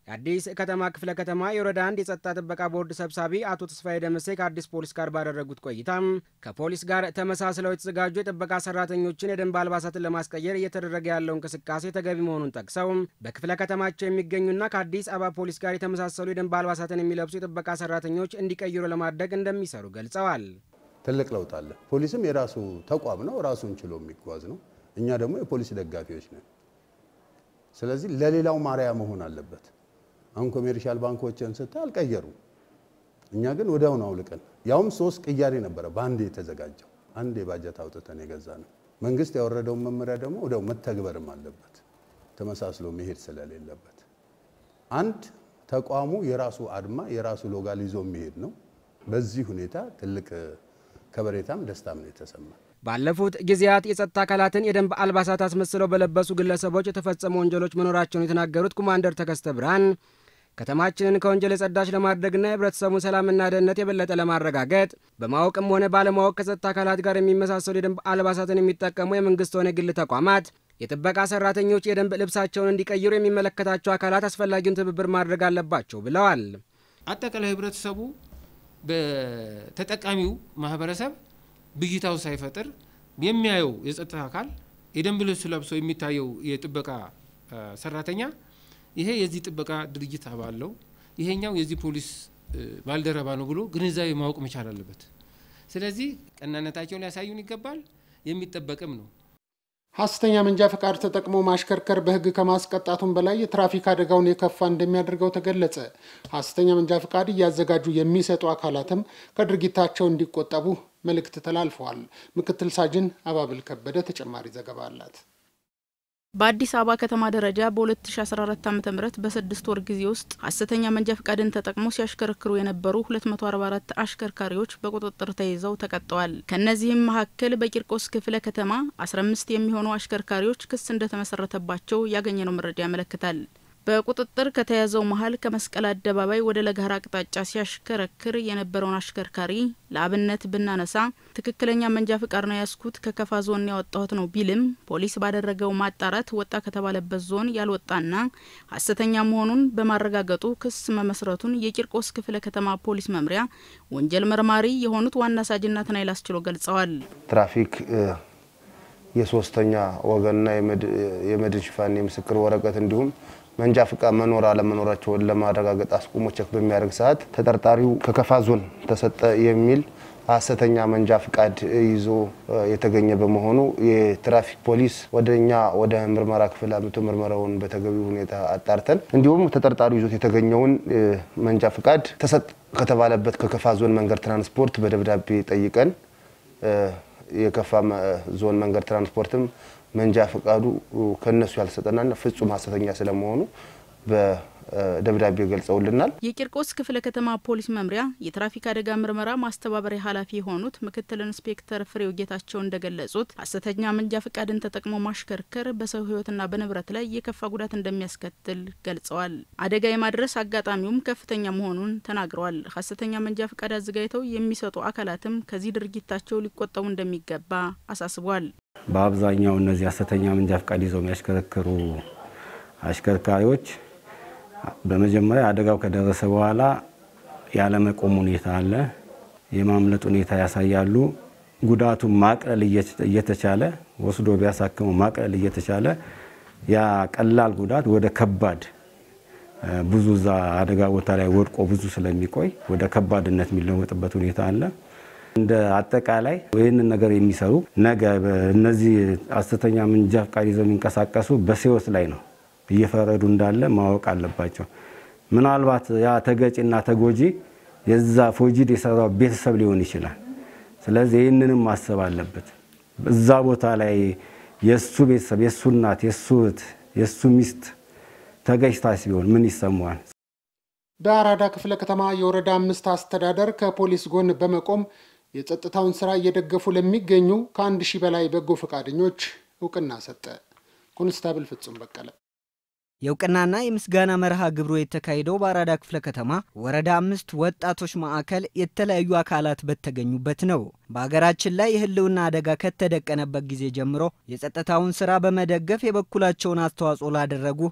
የአዲስ ከተማ ክፍለ ከተማ የወረዳ አንድ የጸጥታ ጥበቃ ቦርድ ሰብሳቢ አቶ ተስፋዬ ደምሴ ከአዲስ ፖሊስ ጋር ባደረጉት ቆይታም ከፖሊስ ጋር ተመሳስለው የተዘጋጁ የጥበቃ ሰራተኞችን የደንብ አልባሳትን ለማስቀየር እየተደረገ ያለው እንቅስቃሴ ተገቢ መሆኑን ጠቅሰው በክፍለ ከተማቸው የሚገኙና ከአዲስ አበባ ፖሊስ ጋር የተመሳሰሉ የደንብ አልባሳትን የሚለብሱ የጥበቃ ሰራተኞች እንዲቀይሩ ለማድረግ እንደሚሰሩ ገልጸዋል። ትልቅ ለውጥ አለ። ፖሊስም የራሱ ተቋም ነው፣ ራሱን ችሎ የሚጓዝ ነው። እኛ ደግሞ የፖሊስ ደጋፊዎች ነን። ስለዚህ ለሌላው ማርያ መሆን አለበት። አሁን ኮሜርሻል ባንኮችን ስታይ አልቀየሩም። እኛ ግን ወዲያውኑ አውልቀን ያውም ሶስት ቅያሬ ነበረ በአንድ የተዘጋጀው አንድ የባጀት አውጥተን የገዛ ነው። መንግስት ያወረደውን መመሪያ ደግሞ ወዲያው መተግበርም አለበት ተመሳስሎ መሄድ ስለሌለበት አንድ ተቋሙ የራሱ አድማ የራሱ ሎጋል ይዞ የሚሄድ ነው። በዚህ ሁኔታ ትልቅ ከበሬታም ደስታም ነው የተሰማ። ባለፉት ጊዜያት የጸጥታ አካላትን የደንብ አልባሳት አስመስለው በለበሱ ግለሰቦች የተፈጸሙ ወንጀሎች መኖራቸውን የተናገሩት ኮማንደር ተከስተ ብርሃን ከተማችንን ከወንጀል የጸዳች ለማድረግና የህብረተሰቡን ሰላምና ደህንነት የበለጠ ለማረጋገጥ በማወቅም ሆነ ባለማወቅ ከጸጥታ አካላት ጋር የሚመሳሰሉ የደንብ አልባሳትን የሚጠቀሙ የመንግስት ሆነ የግል ተቋማት የጥበቃ ሰራተኞች የደንብ ልብሳቸውን እንዲቀይሩ የሚመለከታቸው አካላት አስፈላጊውን ትብብር ማድረግ አለባቸው ብለዋል። አጠቃላይ ህብረተሰቡ በተጠቃሚው ማህበረሰብ ብዥታው ሳይፈጥር የሚያየው የጸጥታ አካል የደንብ ልብስ ለብሶ የሚታየው የጥበቃ ሰራተኛ ይሄ የዚህ ጥበቃ ድርጅት አባል ነው፣ ይሄኛው የዚህ ፖሊስ ባልደረባ ነው ብሎ ግንዛቤ ማወቅ መቻል አለበት። ስለዚህ ቀናነታቸውን ሊያሳዩን ይገባል፣ የሚጠበቅም ነው። ሐሰተኛ መንጃ ፈቃድ ተጠቅሞ ማሽከርከር በሕግ ከማስቀጣቱም በላይ የትራፊክ አደጋውን የከፋ እንደሚያደርገው ተገለጸ። ሐሰተኛ መንጃ ፈቃድ እያዘጋጁ የሚሰጡ አካላትም ከድርጊታቸው እንዲቆጠቡ መልእክት ተላልፈዋል። ምክትል ሳጅን አባብል ከበደ ተጨማሪ ዘገባ አላት። በአዲስ አበባ ከተማ ደረጃ በ2014 ዓ ም በስድስት ወር ጊዜ ውስጥ ሐሰተኛ መንጃ ፈቃድን ተጠቅመው ሲያሽከረክሩ የነበሩ 244 አሽከርካሪዎች በቁጥጥር ተይዘው ተቀጥተዋል። ከእነዚህም መካከል በቂርቆስ ክፍለ ከተማ 15 የሚሆኑ አሽከርካሪዎች ክስ እንደተመሰረተባቸው ያገኘነው መረጃ ያመለክታል። በቁጥጥር ከተያዘው መሀል ከመስቀል አደባባይ ወደ ለገሃር አቅጣጫ ሲያሽከረክር የነበረውን አሽከርካሪ ለአብነት ብናነሳ ትክክለኛ መንጃ ፍቃድ ነው ያስኩት ከከፋ ዞን ያወጣሁት ነው ቢልም ፖሊስ ባደረገው ማጣራት ወጣ ከተባለበት ዞን ያልወጣና ሐሰተኛ መሆኑን በማረጋገጡ ክስ መመስረቱን የቂርቆስ ክፍለ ከተማ ፖሊስ መምሪያ ወንጀል መርማሪ የሆኑት ዋና ሳጅን ናትናኤል አስችሎ ገልጸዋል። ትራፊክ የሶስተኛ ወገንና የመድን ሽፋን የምስክር ወረቀት እንዲሁም መንጃ ፍቃድ መኖር አለመኖራቸውን ለማረጋገጥ አስቆሞ ቸክ በሚያደርግ ሰዓት ተጠርጣሪው ከከፋ ዞን ተሰጠ የሚል ሐሰተኛ መንጃ ፍቃድ ይዞ የተገኘ በመሆኑ የትራፊክ ፖሊስ ወደ እኛ ወደ ምርመራ ክፍል አምቶ ምርመራውን በተገቢው ሁኔታ አጣርተን እንዲሁም ተጠርጣሪው ይዞት የተገኘውን መንጃ ፍቃድ ተሰጥ ከተባለበት ከከፋ ዞን መንገድ ትራንስፖርት በደብዳቤ ጠይቀን የከፋ ዞን መንገድ ትራንስፖርትም መንጃ ፈቃዱ ከነሱ ያልተሰጠና ፍጹም ሐሰተኛ ስለመሆኑ በደብዳቤ ገልጸውልናል። የቂርቆስ ክፍለ ከተማ ፖሊስ መምሪያ የትራፊክ አደጋ ምርመራ ማስተባበሪያ ኃላፊ የሆኑት ምክትል ኢንስፔክተር ፍሬው ጌታቸው እንደገለጹት ሐሰተኛ መንጃ ፈቃድን ተጠቅሞ ማሽከርከር በሰው ሕይወትና በንብረት ላይ የከፋ ጉዳት እንደሚያስከትል ገልጸዋል። አደጋ የማድረስ አጋጣሚውም ከፍተኛ መሆኑን ተናግረዋል። ሐሰተኛ መንጃ ፈቃድ አዘጋጅተው የሚሰጡ አካላትም ከዚህ ድርጊታቸው ሊቆጠቡ እንደሚገባ አሳስቧል። በአብዛኛው እነዚህ ሐሰተኛ መንጃ ፈቃድ ይዘው የሚያሽከረክሩ አሽከርካሪዎች በመጀመሪያ አደጋው ከደረሰ በኋላ ያለመቆም ሁኔታ አለ፣ የማምለጥ ሁኔታ ያሳያሉ። ጉዳቱን ማቅለል እየተቻለ ወስዶ ቢያሳክመው ማቅለል እየተቻለ ያ ቀላል ጉዳት ወደ ከባድ ብዙ እዛ አደጋ ቦታ ላይ ወድቆ ብዙ ስለሚቆይ ወደ ከባድነት የሚለወጥበት ሁኔታ አለ። እንደ አጠቃላይ ይህንን ነገር የሚሰሩ ነገ እነዚህ ሐሰተኛ መንጃ ፈቃድ ይዘው የሚንቀሳቀሱ በሕይወት ላይ ነው እየፈረዱ እንዳለ ማወቅ አለባቸው። ምናልባት ያ ተገጪና ተጎጂ የዛ ፎጂድ የሰራው ቤተሰብ ሊሆን ይችላል። ስለዚህ ይህንንም ማሰብ አለበት። እዛ ቦታ ላይ የእሱ ቤተሰብ፣ የእሱ እናት፣ የእሱ እህት፣ የእሱ ሚስት ተገጭታ ሲሆን ምን ይሰማዋል? በአራዳ ክፍለ ከተማ የወረዳ አምስት አስተዳደር ከፖሊስ ጎን በመቆም የጸጥታውን ስራ እየደገፉ ለሚገኙ ከአንድ ሺህ በላይ በጎ ፈቃደኞች እውቅና ሰጠ። ኮንስታብል ፍጹም በቀለ የእውቅናና የምስጋና መርሃ ግብሩ የተካሄደው በአራዳ ክፍለ ከተማ ወረዳ አምስት ወጣቶች ማዕከል የተለያዩ አካላት በተገኙበት ነው። በሀገራችን ላይ የህልውና አደጋ ከተደቀነበት ጊዜ ጀምሮ የጸጥታውን ስራ በመደገፍ የበኩላቸውን አስተዋጽኦ ላደረጉ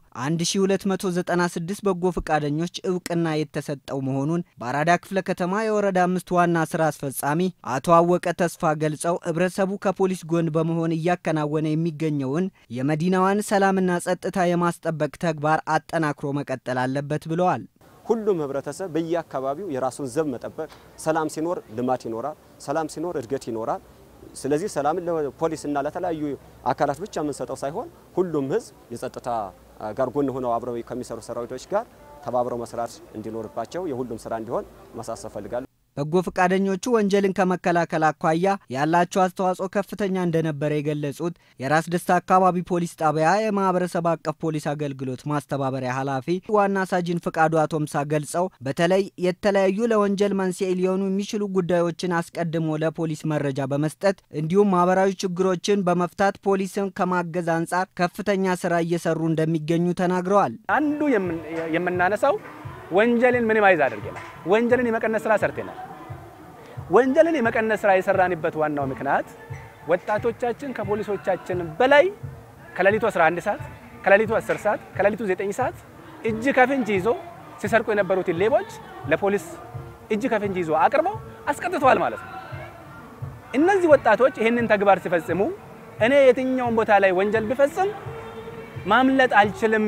1296 በጎ ፈቃደኞች እውቅና የተሰጠው መሆኑን በአራዳ ክፍለ ከተማ የወረዳ አምስት ዋና ስራ አስፈጻሚ አቶ አወቀ ተስፋ ገልጸው ህብረተሰቡ ከፖሊስ ጎን በመሆን እያከናወነ የሚገኘውን የመዲናዋን ሰላምና ጸጥታ የማስጠበቅ ተግባር አጠናክሮ መቀጠል አለበት ብለዋል። ሁሉም ህብረተሰብ በየአካባቢው የራሱን ዘብ መጠበቅ፣ ሰላም ሲኖር ልማት ይኖራል፣ ሰላም ሲኖር እድገት ይኖራል። ስለዚህ ሰላምን ለፖሊስና ለተለያዩ አካላት ብቻ የምንሰጠው ሳይሆን ሁሉም ህዝብ የጸጥታ ጋር ጎን ሆነው አብረው ከሚሰሩ ሰራዊቶች ጋር ተባብረው መስራት እንዲኖርባቸው የሁሉም ስራ እንዲሆን ማሳሰብ ፈልጋለሁ። በጎ ፈቃደኞቹ ወንጀልን ከመከላከል አኳያ ያላቸው አስተዋጽኦ ከፍተኛ እንደነበረ የገለጹት የራስ ደስታ አካባቢ ፖሊስ ጣቢያ የማህበረሰብ አቀፍ ፖሊስ አገልግሎት ማስተባበሪያ ኃላፊ ዋና ሳጅን ፍቃዱ አቶምሳ ገልጸው በተለይ የተለያዩ ለወንጀል መንስኤ ሊሆኑ የሚችሉ ጉዳዮችን አስቀድሞ ለፖሊስ መረጃ በመስጠት እንዲሁም ማህበራዊ ችግሮችን በመፍታት ፖሊስን ከማገዝ አንጻር ከፍተኛ ስራ እየሰሩ እንደሚገኙ ተናግረዋል። አንዱ የምናነሳው ወንጀልን ሚኒማይዝ አድርገናል። ወንጀልን የመቀነስ ስራ ሰርተናል። ወንጀልን የመቀነስ ስራ የሰራንበት ዋናው ምክንያት ወጣቶቻችን ከፖሊሶቻችን በላይ ከሌሊቱ 11 ሰዓት፣ ከሌሊቱ 10 ሰዓት፣ ከሌሊቱ 9 ሰዓት እጅ ከፍንጅ ይዞ ሲሰርቁ የነበሩትን ሌቦች ለፖሊስ እጅ ከፍንጅ ይዞ አቅርበው አስቀጥተዋል ማለት ነው። እነዚህ ወጣቶች ይህንን ተግባር ሲፈጽሙ እኔ የትኛውን ቦታ ላይ ወንጀል ቢፈጽም ማምለጥ አልችልም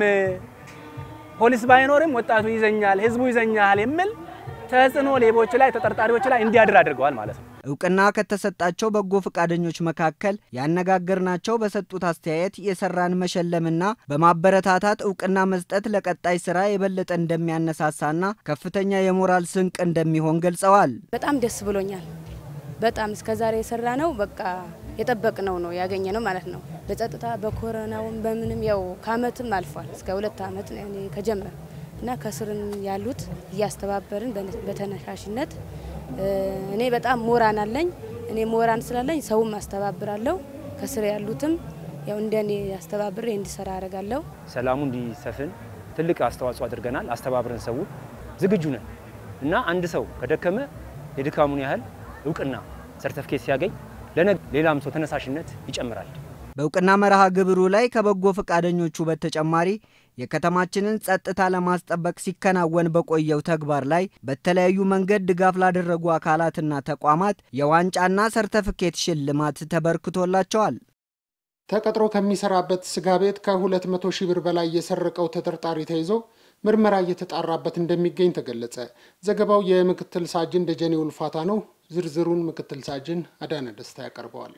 ፖሊስ ባይኖርም ወጣቱ ይዘኛል፣ ህዝቡ ይዘኛል የሚል ተጽዕኖ ሌቦች ላይ ተጠርጣሪዎች ላይ እንዲያድር አድርገዋል ማለት ነው። እውቅና ከተሰጣቸው በጎ ፈቃደኞች መካከል ያነጋገርናቸው በሰጡት አስተያየት የሰራን መሸለምና በማበረታታት እውቅና መስጠት ለቀጣይ ስራ የበለጠ እንደሚያነሳሳና ከፍተኛ የሞራል ስንቅ እንደሚሆን ገልጸዋል። በጣም ደስ ብሎኛል። በጣም እስከዛሬ የሰራ ነው በቃ የጠበቅነው ነው ያገኘ ነው ማለት ነው። በጸጥታ በኮረናውም በምንም ያው ከአመትም አልፏል እስከ ሁለት አመት ከጀመር እና ከስርን ያሉት እያስተባበርን በተነሳሽነት እኔ በጣም ሞራን አለኝ። እኔ ሞራን ስላለኝ ሰውም አስተባብራለሁ። ከስር ያሉትም ያው እንደኔ አስተባብሬ እንዲሰራ አደርጋለሁ። ሰላሙ እንዲሰፍን ትልቅ አስተዋጽኦ አድርገናል። አስተባብረን ሰው ዝግጁ ነን እና አንድ ሰው ከደከመ የድካሙን ያህል እውቅና ሰርተፍኬት ሲያገኝ ሌላም ሰው ተነሳሽነት ይጨምራል። በእውቅና መርሃ ግብሩ ላይ ከበጎ ፈቃደኞቹ በተጨማሪ የከተማችንን ጸጥታ ለማስጠበቅ ሲከናወን በቆየው ተግባር ላይ በተለያዩ መንገድ ድጋፍ ላደረጉ አካላትና ተቋማት የዋንጫና ሰርተፍኬት ሽልማት ተበርክቶላቸዋል። ተቀጥሮ ከሚሰራበት ስጋ ቤት ከ200 ሺህ ብር በላይ የሰረቀው ተጠርጣሪ ተይዞ ምርመራ እየተጣራበት እንደሚገኝ ተገለጸ። ዘገባው የምክትል ሳጅን ደጀኔ ውልፋታ ነው። ዝርዝሩን ምክትል ሳጅን አዳነ ደስታ ያቀርበዋል።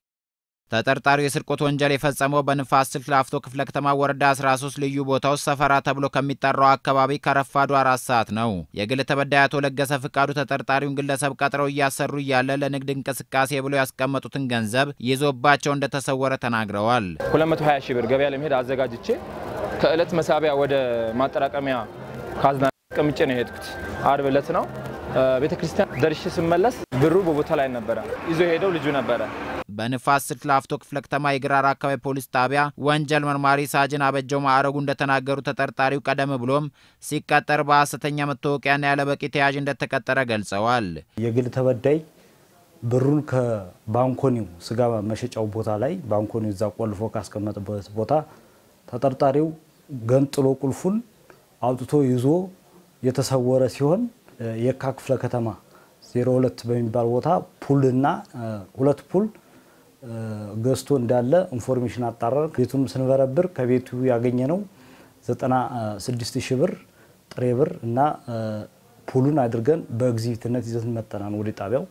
ተጠርጣሪው የስርቆት ወንጀል የፈጸመው በንፋስ ስልክ ላፍቶ ክፍለ ከተማ ወረዳ 13 ልዩ ቦታው ሰፈራ ተብሎ ከሚጠራው አካባቢ ከረፋዱ አራት ሰዓት ነው። የግል ተበዳይ አቶ ለገሰ ፍቃዱ ተጠርጣሪውን ግለሰብ ቀጥረው እያሰሩ እያለ ለንግድ እንቅስቃሴ ብሎ ያስቀመጡትን ገንዘብ ይዞባቸው እንደተሰወረ ተናግረዋል። 220 ሺህ ብር ገበያ ለመሄድ አዘጋጅቼ ከእለት መሳቢያ ወደ ማጠራቀሚያ ካዝና ቀምጬ ነው የሄድኩት። አርብ እለት ነው። ቤተ ክርስቲያን ደርሼ ስመለስ ብሩ በቦታ ላይ ነበረ። ይዞ የሄደው ልጁ ነበረ። በንፋስ ስልክ ላፍቶ ክፍለ ከተማ የግራር አካባቢ ፖሊስ ጣቢያ ወንጀል መርማሪ ሳጅን አበጀው ማዕረጉ እንደተናገሩ ተጠርጣሪው ቀደም ብሎም ሲቀጠር በሐሰተኛ መታወቂያና ያለበቂ ተያዥ እንደተቀጠረ ገልጸዋል። የግል ተበዳይ ብሩን ከባንኮኒው ስጋ መሸጫው ቦታ ላይ ባንኮኒው እዛ ቆልፎ ካስቀመጠበት ቦታ ተጠርጣሪው ገንጥሎ ቁልፉን አውጥቶ ይዞ የተሰወረ ሲሆን የካ ክፍለ ከተማ 02 በሚባል ቦታ ፑልና ሁለት ፑል ገዝቶ እንዳለ ኢንፎርሜሽን አጣራን። ቤቱም ስንበረብር ከቤቱ ያገኘ ነው 96 ሺህ ብር ጥሬ ብር እና ፑሉን አድርገን በኤግዚቢትነት ይዘን መጠናን ወደ ጣቢያው።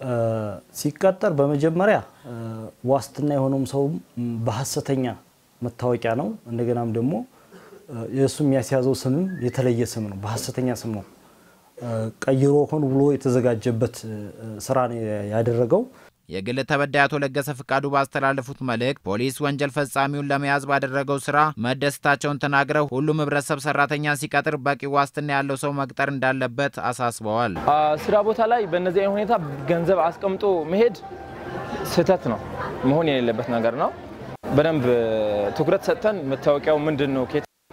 ሲቀጠር በመጀመሪያ ዋስትና የሆነውም ሰውም በሀሰተኛ መታወቂያ ነው። እንደገናም ደግሞ የእሱ የሚያስያዘው ስምም የተለየ ስም ነው፣ በሀሰተኛ ስም ነው ቀይሮ ሆን ብሎ የተዘጋጀበት ስራ ነው ያደረገው። የግል ተበዳይ አቶ ለገሰ ፍቃዱ ባስተላለፉት መልእክት ፖሊስ ወንጀል ፈጻሚውን ለመያዝ ባደረገው ስራ መደሰታቸውን ተናግረው ሁሉም ህብረተሰብ ሰራተኛን ሲቀጥር በቂ ዋስትና ያለው ሰው መቅጠር እንዳለበት አሳስበዋል። ስራ ቦታ ላይ በእነዚህ አይነት ሁኔታ ገንዘብ አስቀምጦ መሄድ ስህተት ነው፣ መሆን የሌለበት ነገር ነው። በደንብ ትኩረት ሰጥተን መታወቂያው ምንድን ነው፣ ከየት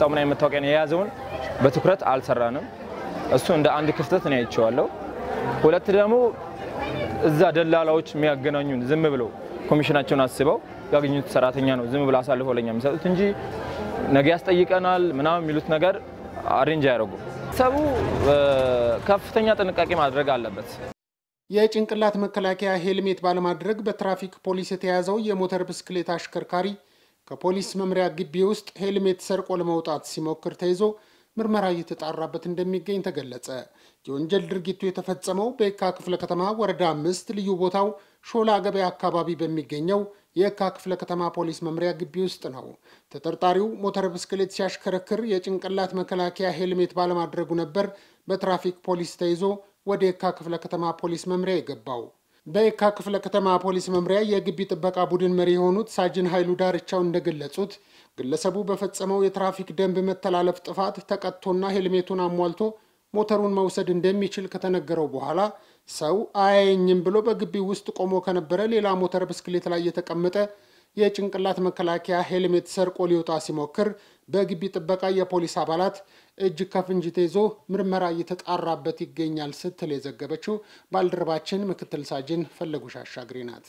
ያወጣው ምን አይነት መታወቂያ ነው የያዘውን በትኩረት አልሰራንም። እሱ እንደ አንድ ክፍተት ነው አይቼዋለሁ። ሁለት ደግሞ እዛ ደላላዎች የሚያገናኙን ዝም ብለው ኮሚሽናቸውን አስበው ያገኙት ሰራተኛ ነው ዝም ብለው አሳልፈው ለኛ የሚሰጡት እንጂ ነገ ያስጠይቀናል ምናምን የሚሉት ነገር አሬንጅ አያደርጉም። ሰቡ ከፍተኛ ጥንቃቄ ማድረግ አለበት። የጭንቅላት መከላከያ ሄልሜት ባለማድረግ በትራፊክ ፖሊስ የተያዘው የሞተር ብስክሌት አሽከርካሪ ከፖሊስ መምሪያ ግቢ ውስጥ ሄልሜት ሰርቆ ለመውጣት ሲሞክር ተይዞ ምርመራ እየተጣራበት እንደሚገኝ ተገለጸ። የወንጀል ድርጊቱ የተፈጸመው በየካ ክፍለ ከተማ ወረዳ አምስት ልዩ ቦታው ሾላ ገበያ አካባቢ በሚገኘው የየካ ክፍለ ከተማ ፖሊስ መምሪያ ግቢ ውስጥ ነው። ተጠርጣሪው ሞተር ብስክሌት ሲያሽከረክር የጭንቅላት መከላከያ ሄልሜት ባለማድረጉ ነበር በትራፊክ ፖሊስ ተይዞ ወደ የካ ክፍለ ከተማ ፖሊስ መምሪያ የገባው። በየካ ክፍለ ከተማ ፖሊስ መምሪያ የግቢ ጥበቃ ቡድን መሪ የሆኑት ሳጅን ኃይሉ ዳርቻው እንደገለጹት ግለሰቡ በፈጸመው የትራፊክ ደንብ መተላለፍ ጥፋት ተቀጥቶና ሄልሜቱን አሟልቶ ሞተሩን መውሰድ እንደሚችል ከተነገረው በኋላ ሰው አያየኝም ብሎ በግቢው ውስጥ ቆሞ ከነበረ ሌላ ሞተር ብስክሌት ላይ የተቀመጠ የጭንቅላት መከላከያ ሄልሜት ሰርቆ ሊወጣ ሲሞክር በግቢ ጥበቃ የፖሊስ አባላት እጅ ከፍንጅ ተይዞ ምርመራ እየተጣራበት ይገኛል ስትል የዘገበችው ባልደረባችን ምክትል ሳጅን ፈለጉሽ አሻግሬ ናት።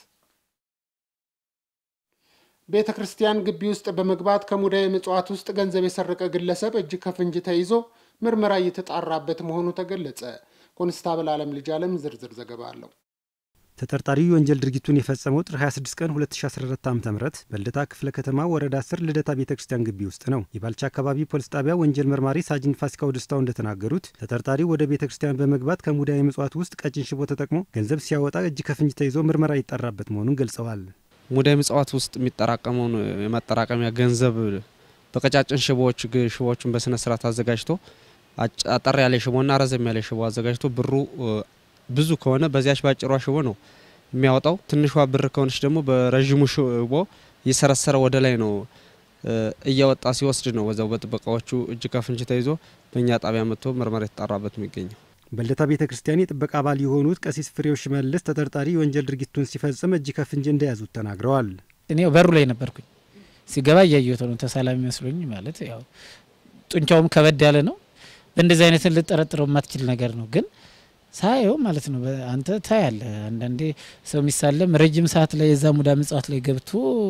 ቤተ ክርስቲያን ግቢ ውስጥ በመግባት ከሙዳየ ምጽዋት ውስጥ ገንዘብ የሰረቀ ግለሰብ እጅ ከፍንጅ ተይዞ ምርመራ እየተጣራበት መሆኑ ተገለጸ። ኮንስታብል አለም ልጅ አለም ዝርዝር ዘገባ አለው። ተጠርጣሪው የወንጀል ድርጊቱን የፈጸመው ጥር 26 ቀን 2014 ዓ ም በልደታ ክፍለ ከተማ ወረዳ 10 ልደታ ቤተ ክርስቲያን ግቢ ውስጥ ነው። የባልቻ አካባቢ ፖሊስ ጣቢያ ወንጀል መርማሪ ሳጅን ፋሲካው ደስታው እንደተናገሩት ተጠርጣሪው ወደ ቤተ ክርስቲያን በመግባት ከሙዳየ ምጽዋት ውስጥ ቀጭን ሽቦ ተጠቅሞ ገንዘብ ሲያወጣ እጅ ከፍንጅ ተይዞ ምርመራ ይጠራበት መሆኑን ገልጸዋል። ሙዳየ ምጽዋት ውስጥ የሚጠራቀመውን የማጠራቀሚያ ገንዘብ በቀጫጭን ሽቦዎች ሽቦዎቹን በስነ ስርዓት አዘጋጅቶ አጠር ያለ ሽቦና ረዘም ያለ ሽቦ አዘጋጅቶ ብሩ ብዙ ከሆነ በዚያች ባጭሯ ሽቦ ነው የሚያወጣው። ትንሿ ብር ከሆነች ደግሞ በረዥሙ ሽቦ እየሰረሰረ ወደ ላይ ነው እያወጣ ሲወስድ ነው ወዛው በጥበቃዎቹ እጅ ከፍንጅ ተይዞ በእኛ ጣቢያ መጥቶ ምርመራ የተጣራበት የሚገኘው። በልደታ ቤተ ክርስቲያን የጥበቃ አባል የሆኑት ቀሲስ ፍሬው ሽመልስ ተጠርጣሪ የወንጀል ድርጊቱን ሲፈጽም እጅ ከፍንጅ እንደያዙት ተናግረዋል። እኔ በሩ ላይ ነበርኩኝ። ሲገባ እያየሁት ነው። ተሳላሚ መስሎኝ ማለት ያው ጡንቻውም ከበድ ያለ ነው። በእንደዚህ አይነትን ልጠረጥረው የማትችል ነገር ነው ግን ሳየው ማለት ነው አንተ ታያለ። አንዳንዴ ሰው የሚሳለም ረጅም ሰዓት ላይ የዛ ሙዳ ምጽዋት ላይ ገብቶ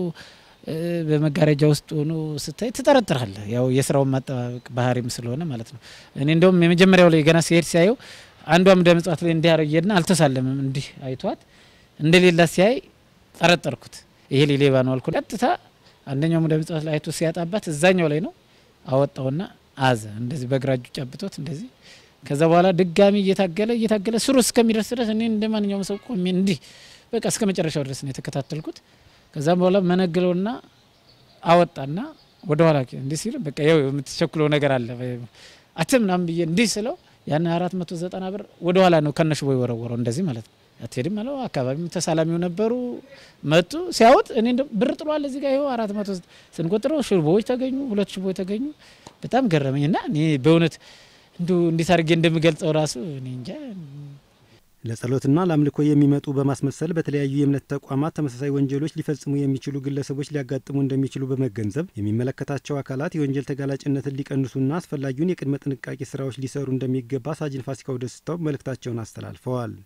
በመጋረጃ ውስጥ ሆኖ ስታይ ትጠረጥራለህ። ያው የስራውን ማጠባበቅ ባህሪም ስለሆነ ማለት ነው። እኔ እንደውም የመጀመሪያው ላይ ገና ሲሄድ ሲያየው አንዷ ሙዳ ምጽዋት ላይ እንዲህ ያረየና አልተሳለምም። እንዲህ አይቷት እንደሌላ ሲያይ ጠረጠርኩት። ይሄ ሌባ ነው አልኩ። ቀጥታ አንደኛው ሙዳ ምጽዋት ላይ አይቶ ሲያጣባት እዛኛው ላይ ነው አወጣውና አዘ እንደዚህ በግራ እጁ ጨብጦት እንደዚህ ከዛ በኋላ ድጋሚ እየታገለ እየታገለ ስሩ እስከሚደርስ ድረስ እኔ እንደ ማንኛውም ሰው ቆሜ እንዲህ በቃ እስከ መጨረሻው ድረስ ነው የተከታተልኩት። ከዛም በኋላ መነግለውና አወጣና ወደ ኋላ እንዲህ ሲል በቃ ያው የምትቸኩለው ነገር አለ አት ምናምን ብዬ እንዲህ ስለው ያን አራት መቶ ዘጠና ብር ወደ ኋላ ነው ከነሽ ቦይ ወረወረው እንደዚህ ማለት ነው። አትሄድም አለው። አካባቢም ተሳላሚው ነበሩ መጡ። ሲያወጥ እኔ ብር ጥሏል እዚህ ጋር ይኸው አራት መቶ ስንቆጥረው ሽቦዎች ተገኙ፣ ሁለት ሽቦዎች ተገኙ። በጣም ገረመኝ እና እኔ በእውነት እንዲሁ እንዴት አድርጌ እንደምገልጸው ራሱ እኔ እንጃ። ለጸሎትና ለአምልኮ የሚመጡ በማስመሰል በተለያዩ የእምነት ተቋማት ተመሳሳይ ወንጀሎች ሊፈጽሙ የሚችሉ ግለሰቦች ሊያጋጥሙ እንደሚችሉ በመገንዘብ የሚመለከታቸው አካላት የወንጀል ተጋላጭነትን ሊቀንሱና አስፈላጊውን የቅድመ ጥንቃቄ ስራዎች ሊሰሩ እንደሚገባ ሳጅን ፋሲካው ደስታው መልእክታቸውን አስተላልፈዋል።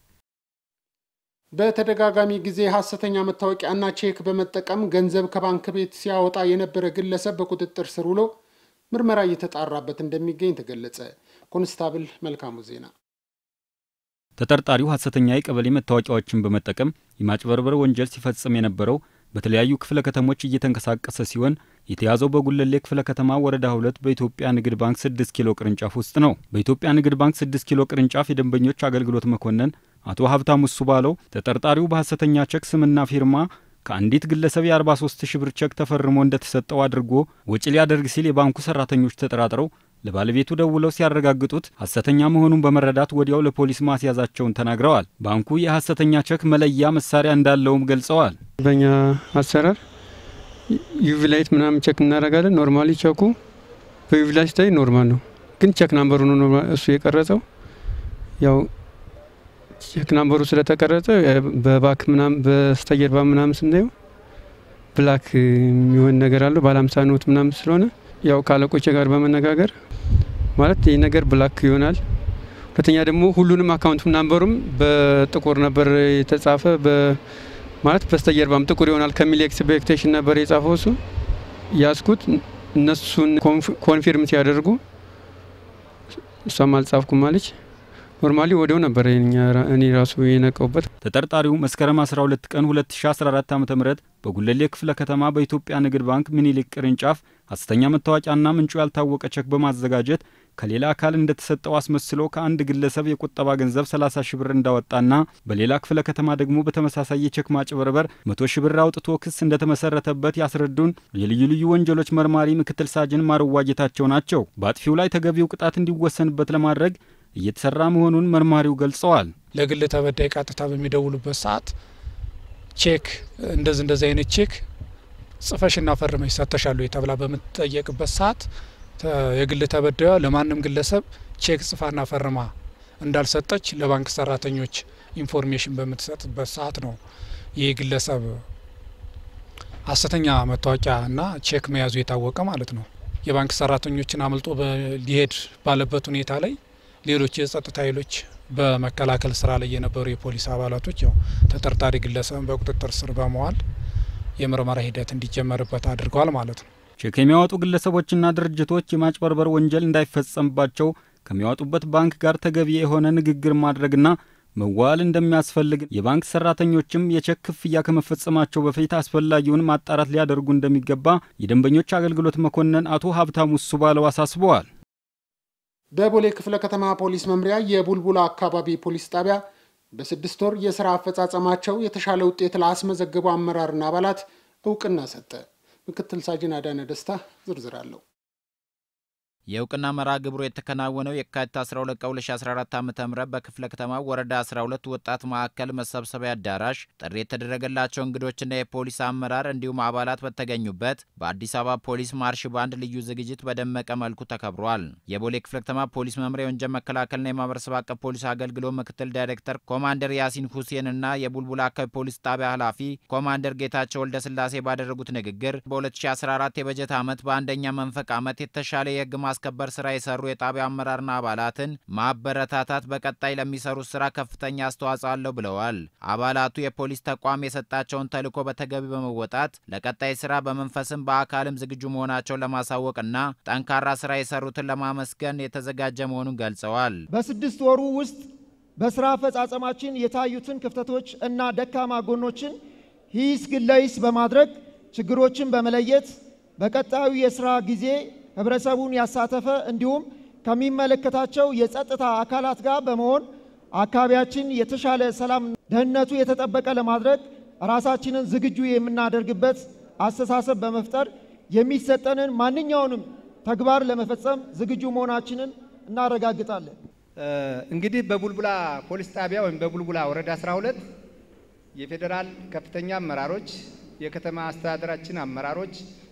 በተደጋጋሚ ጊዜ ሀሰተኛ መታወቂያና ቼክ በመጠቀም ገንዘብ ከባንክ ቤት ሲያወጣ የነበረ ግለሰብ በቁጥጥር ስር ውሎ ምርመራ እየተጣራበት እንደሚገኝ ተገለጸ። ኮንስታብል መልካሙ ዜና ተጠርጣሪው ሀሰተኛ የቀበሌ መታወቂያዎችን በመጠቀም የማጭበርበር ወንጀል ሲፈጽም የነበረው በተለያዩ ክፍለ ከተሞች እየተንቀሳቀሰ ሲሆን የተያዘው በጉለሌ ክፍለ ከተማ ወረዳ ሁለት በኢትዮጵያ ንግድ ባንክ 6 ኪሎ ቅርንጫፍ ውስጥ ነው። በኢትዮጵያ ንግድ ባንክ 6 ኪሎ ቅርንጫፍ የደንበኞች አገልግሎት መኮንን አቶ ሀብታሙ እሱ ባለው ተጠርጣሪው በሀሰተኛ ቸክ ስምና ፊርማ ከአንዲት ግለሰብ የ43 ሺህ ብር ቸክ ተፈርሞ እንደተሰጠው አድርጎ ወጪ ሊያደርግ ሲል የባንኩ ሰራተኞች ተጠራጥረው ለባለቤቱ ደውለው ሲያረጋግጡት ሀሰተኛ መሆኑን በመረዳት ወዲያው ለፖሊስ ማስያዛቸውን ተናግረዋል። ባንኩ የሀሰተኛ ቸክ መለያ መሳሪያ እንዳለውም ገልጸዋል። በእኛ አሰራር ዩቪ ላይት ምናምን ቸክ እናደርጋለን። ኖርማሊ ቸኩ በዩቪ ላይት ላይ ኖርማል ነው፣ ግን ቸክ ናምበሩ ነው እሱ የቀረጸው። ያው ቸክ ናምበሩ ስለተቀረጸ በባክ ምናምን በስተጀርባ ምናምን ስናየው ብላክ የሚሆን ነገር አለው ባለ ሃምሳ ኖት ምናምን ስለሆነ ያው ከአለቆቼ ጋር በመነጋገር ማለት ይህ ነገር ብላክ ይሆናል። ሁለተኛ ደግሞ ሁሉንም አካውንት ናምበሩም በጥቁር ነበር የተጻፈ ማለት በስተጀርባም ጥቁር ይሆናል ከሚል ኤክስፔክቴሽን ነበር የጻፈው እሱ ያስኩት እነሱን ኮንፊርም ሲያደርጉ እሷም አልጻፍኩም አለች። ኖርማሊ ወዲያው ነበር እኔ ራሱ የነቀውበት። ተጠርጣሪው መስከረም 12 ቀን 2014 ዓ ም በጉለሌ ክፍለ ከተማ በኢትዮጵያ ንግድ ባንክ ምኒልክ ቅርንጫፍ ሐሰተኛ መታወቂያና ምንጩ ያልታወቀ ቼክ በማዘጋጀት ከሌላ አካል እንደተሰጠው አስመስሎ ከአንድ ግለሰብ የቁጠባ ገንዘብ 30 ሺ ብር እንዳወጣና በሌላ ክፍለ ከተማ ደግሞ በተመሳሳይ የቼክ ማጭበርበር 100 ሺ ብር አውጥቶ ክስ እንደተመሰረተበት ያስረዱን የልዩ ልዩ ወንጀሎች መርማሪ ምክትል ሳጅን ማርዋ ጌታቸው ናቸው። በአጥፊው ላይ ተገቢው ቅጣት እንዲወሰንበት ለማድረግ እየተሰራ መሆኑን መርማሪው ገልጸዋል። ለግል ተበዳይ ቀጥታ በሚደውሉበት ሰዓት ቼክ እንደዚህ እንደዚህ አይነት ቼክ ጽፈሽና ፈርመሽ ሰጥተሻል ወይ ተብላ በምትጠየቅበት ሰዓት የግል ተበዳዩ ለማንም ግለሰብ ቼክ ጽፋና ፈርማ እንዳልሰጠች ለባንክ ሰራተኞች ኢንፎርሜሽን በምትሰጥበት ሰዓት ነው ይህ ግለሰብ ሐሰተኛ መታወቂያ እና ቼክ መያዙ የታወቀ ማለት ነው። የባንክ ሰራተኞችን አምልጦ ሊሄድ ባለበት ሁኔታ ላይ ሌሎች የጸጥታ ኃይሎች በመከላከል ስራ ላይ የነበሩ የፖሊስ አባላቶች ያው ተጠርጣሪ ግለሰብን በቁጥጥር ስር በመዋል የምርመራ ሂደት እንዲጀመርበት አድርገዋል ማለት ነው። ቼክ የሚያወጡ ግለሰቦችና ድርጅቶች የማጭበርበር ወንጀል እንዳይፈጸምባቸው ከሚያወጡበት ባንክ ጋር ተገቢ የሆነ ንግግር ማድረግና መዋል እንደሚያስፈልግ የባንክ ሰራተኞችም የቼክ ክፍያ ከመፈጸማቸው በፊት አስፈላጊውን ማጣራት ሊያደርጉ እንደሚገባ የደንበኞች አገልግሎት መኮንን አቶ ሀብታሙ እሱ ባለው አሳስበዋል። በቦሌ ክፍለ ከተማ ፖሊስ መምሪያ የቡልቡላ አካባቢ ፖሊስ ጣቢያ በስድስት ወር የስራ አፈጻጸማቸው የተሻለ ውጤት ላስመዘገቡ አመራርና አባላት እውቅና ሰጠ። ምክትል ሳጅን አዳነ ደስታ ዝርዝር አለው። የእውቅና መርሃ ግብሩ የተከናወነው የካቲት 12 ቀን 2014 ዓ ም በክፍለ ከተማ ወረዳ 12 ወጣት ማዕከል መሰብሰቢያ አዳራሽ ጥሪ የተደረገላቸው እንግዶችና የፖሊስ አመራር እንዲሁም አባላት በተገኙበት በአዲስ አበባ ፖሊስ ማርሽ ባንድ ልዩ ዝግጅት በደመቀ መልኩ ተከብሯል። የቦሌ ክፍለ ከተማ ፖሊስ መምሪያ የወንጀል መከላከልና የማህበረሰብ አቀፍ ፖሊስ አገልግሎት ምክትል ዳይሬክተር ኮማንደር ያሲን ሁሴን እና የቡልቡላ አካባቢ ፖሊስ ጣቢያ ኃላፊ ኮማንደር ጌታቸው ወልደ ስላሴ ባደረጉት ንግግር በ2014 የበጀት ዓመት በአንደኛ መንፈቅ ዓመት የተሻለ የህግ ማስከበር ስራ የሰሩ የጣቢያ አመራርና አባላትን ማበረታታት በቀጣይ ለሚሰሩት ስራ ከፍተኛ አስተዋጽኦ አለው ብለዋል። አባላቱ የፖሊስ ተቋም የሰጣቸውን ተልዕኮ በተገቢ በመወጣት ለቀጣይ ስራ በመንፈስም በአካልም ዝግጁ መሆናቸውን ለማሳወቅና ጠንካራ ስራ የሰሩትን ለማመስገን የተዘጋጀ መሆኑን ገልጸዋል። በስድስት ወሩ ውስጥ በስራ አፈጻጸማችን የታዩትን ክፍተቶች እና ደካማ ጎኖችን ሂስ ግለሂስ በማድረግ ችግሮችን በመለየት በቀጣዩ የስራ ጊዜ ህብረተሰቡን ያሳተፈ እንዲሁም ከሚመለከታቸው የጸጥታ አካላት ጋር በመሆን አካባቢያችን የተሻለ ሰላም፣ ደህንነቱ የተጠበቀ ለማድረግ ራሳችንን ዝግጁ የምናደርግበት አስተሳሰብ በመፍጠር የሚሰጠንን ማንኛውንም ተግባር ለመፈጸም ዝግጁ መሆናችንን እናረጋግጣለን። እንግዲህ በቡልቡላ ፖሊስ ጣቢያ ወይም በቡልቡላ ወረዳ 12 የፌዴራል ከፍተኛ አመራሮች፣ የከተማ አስተዳደራችን አመራሮች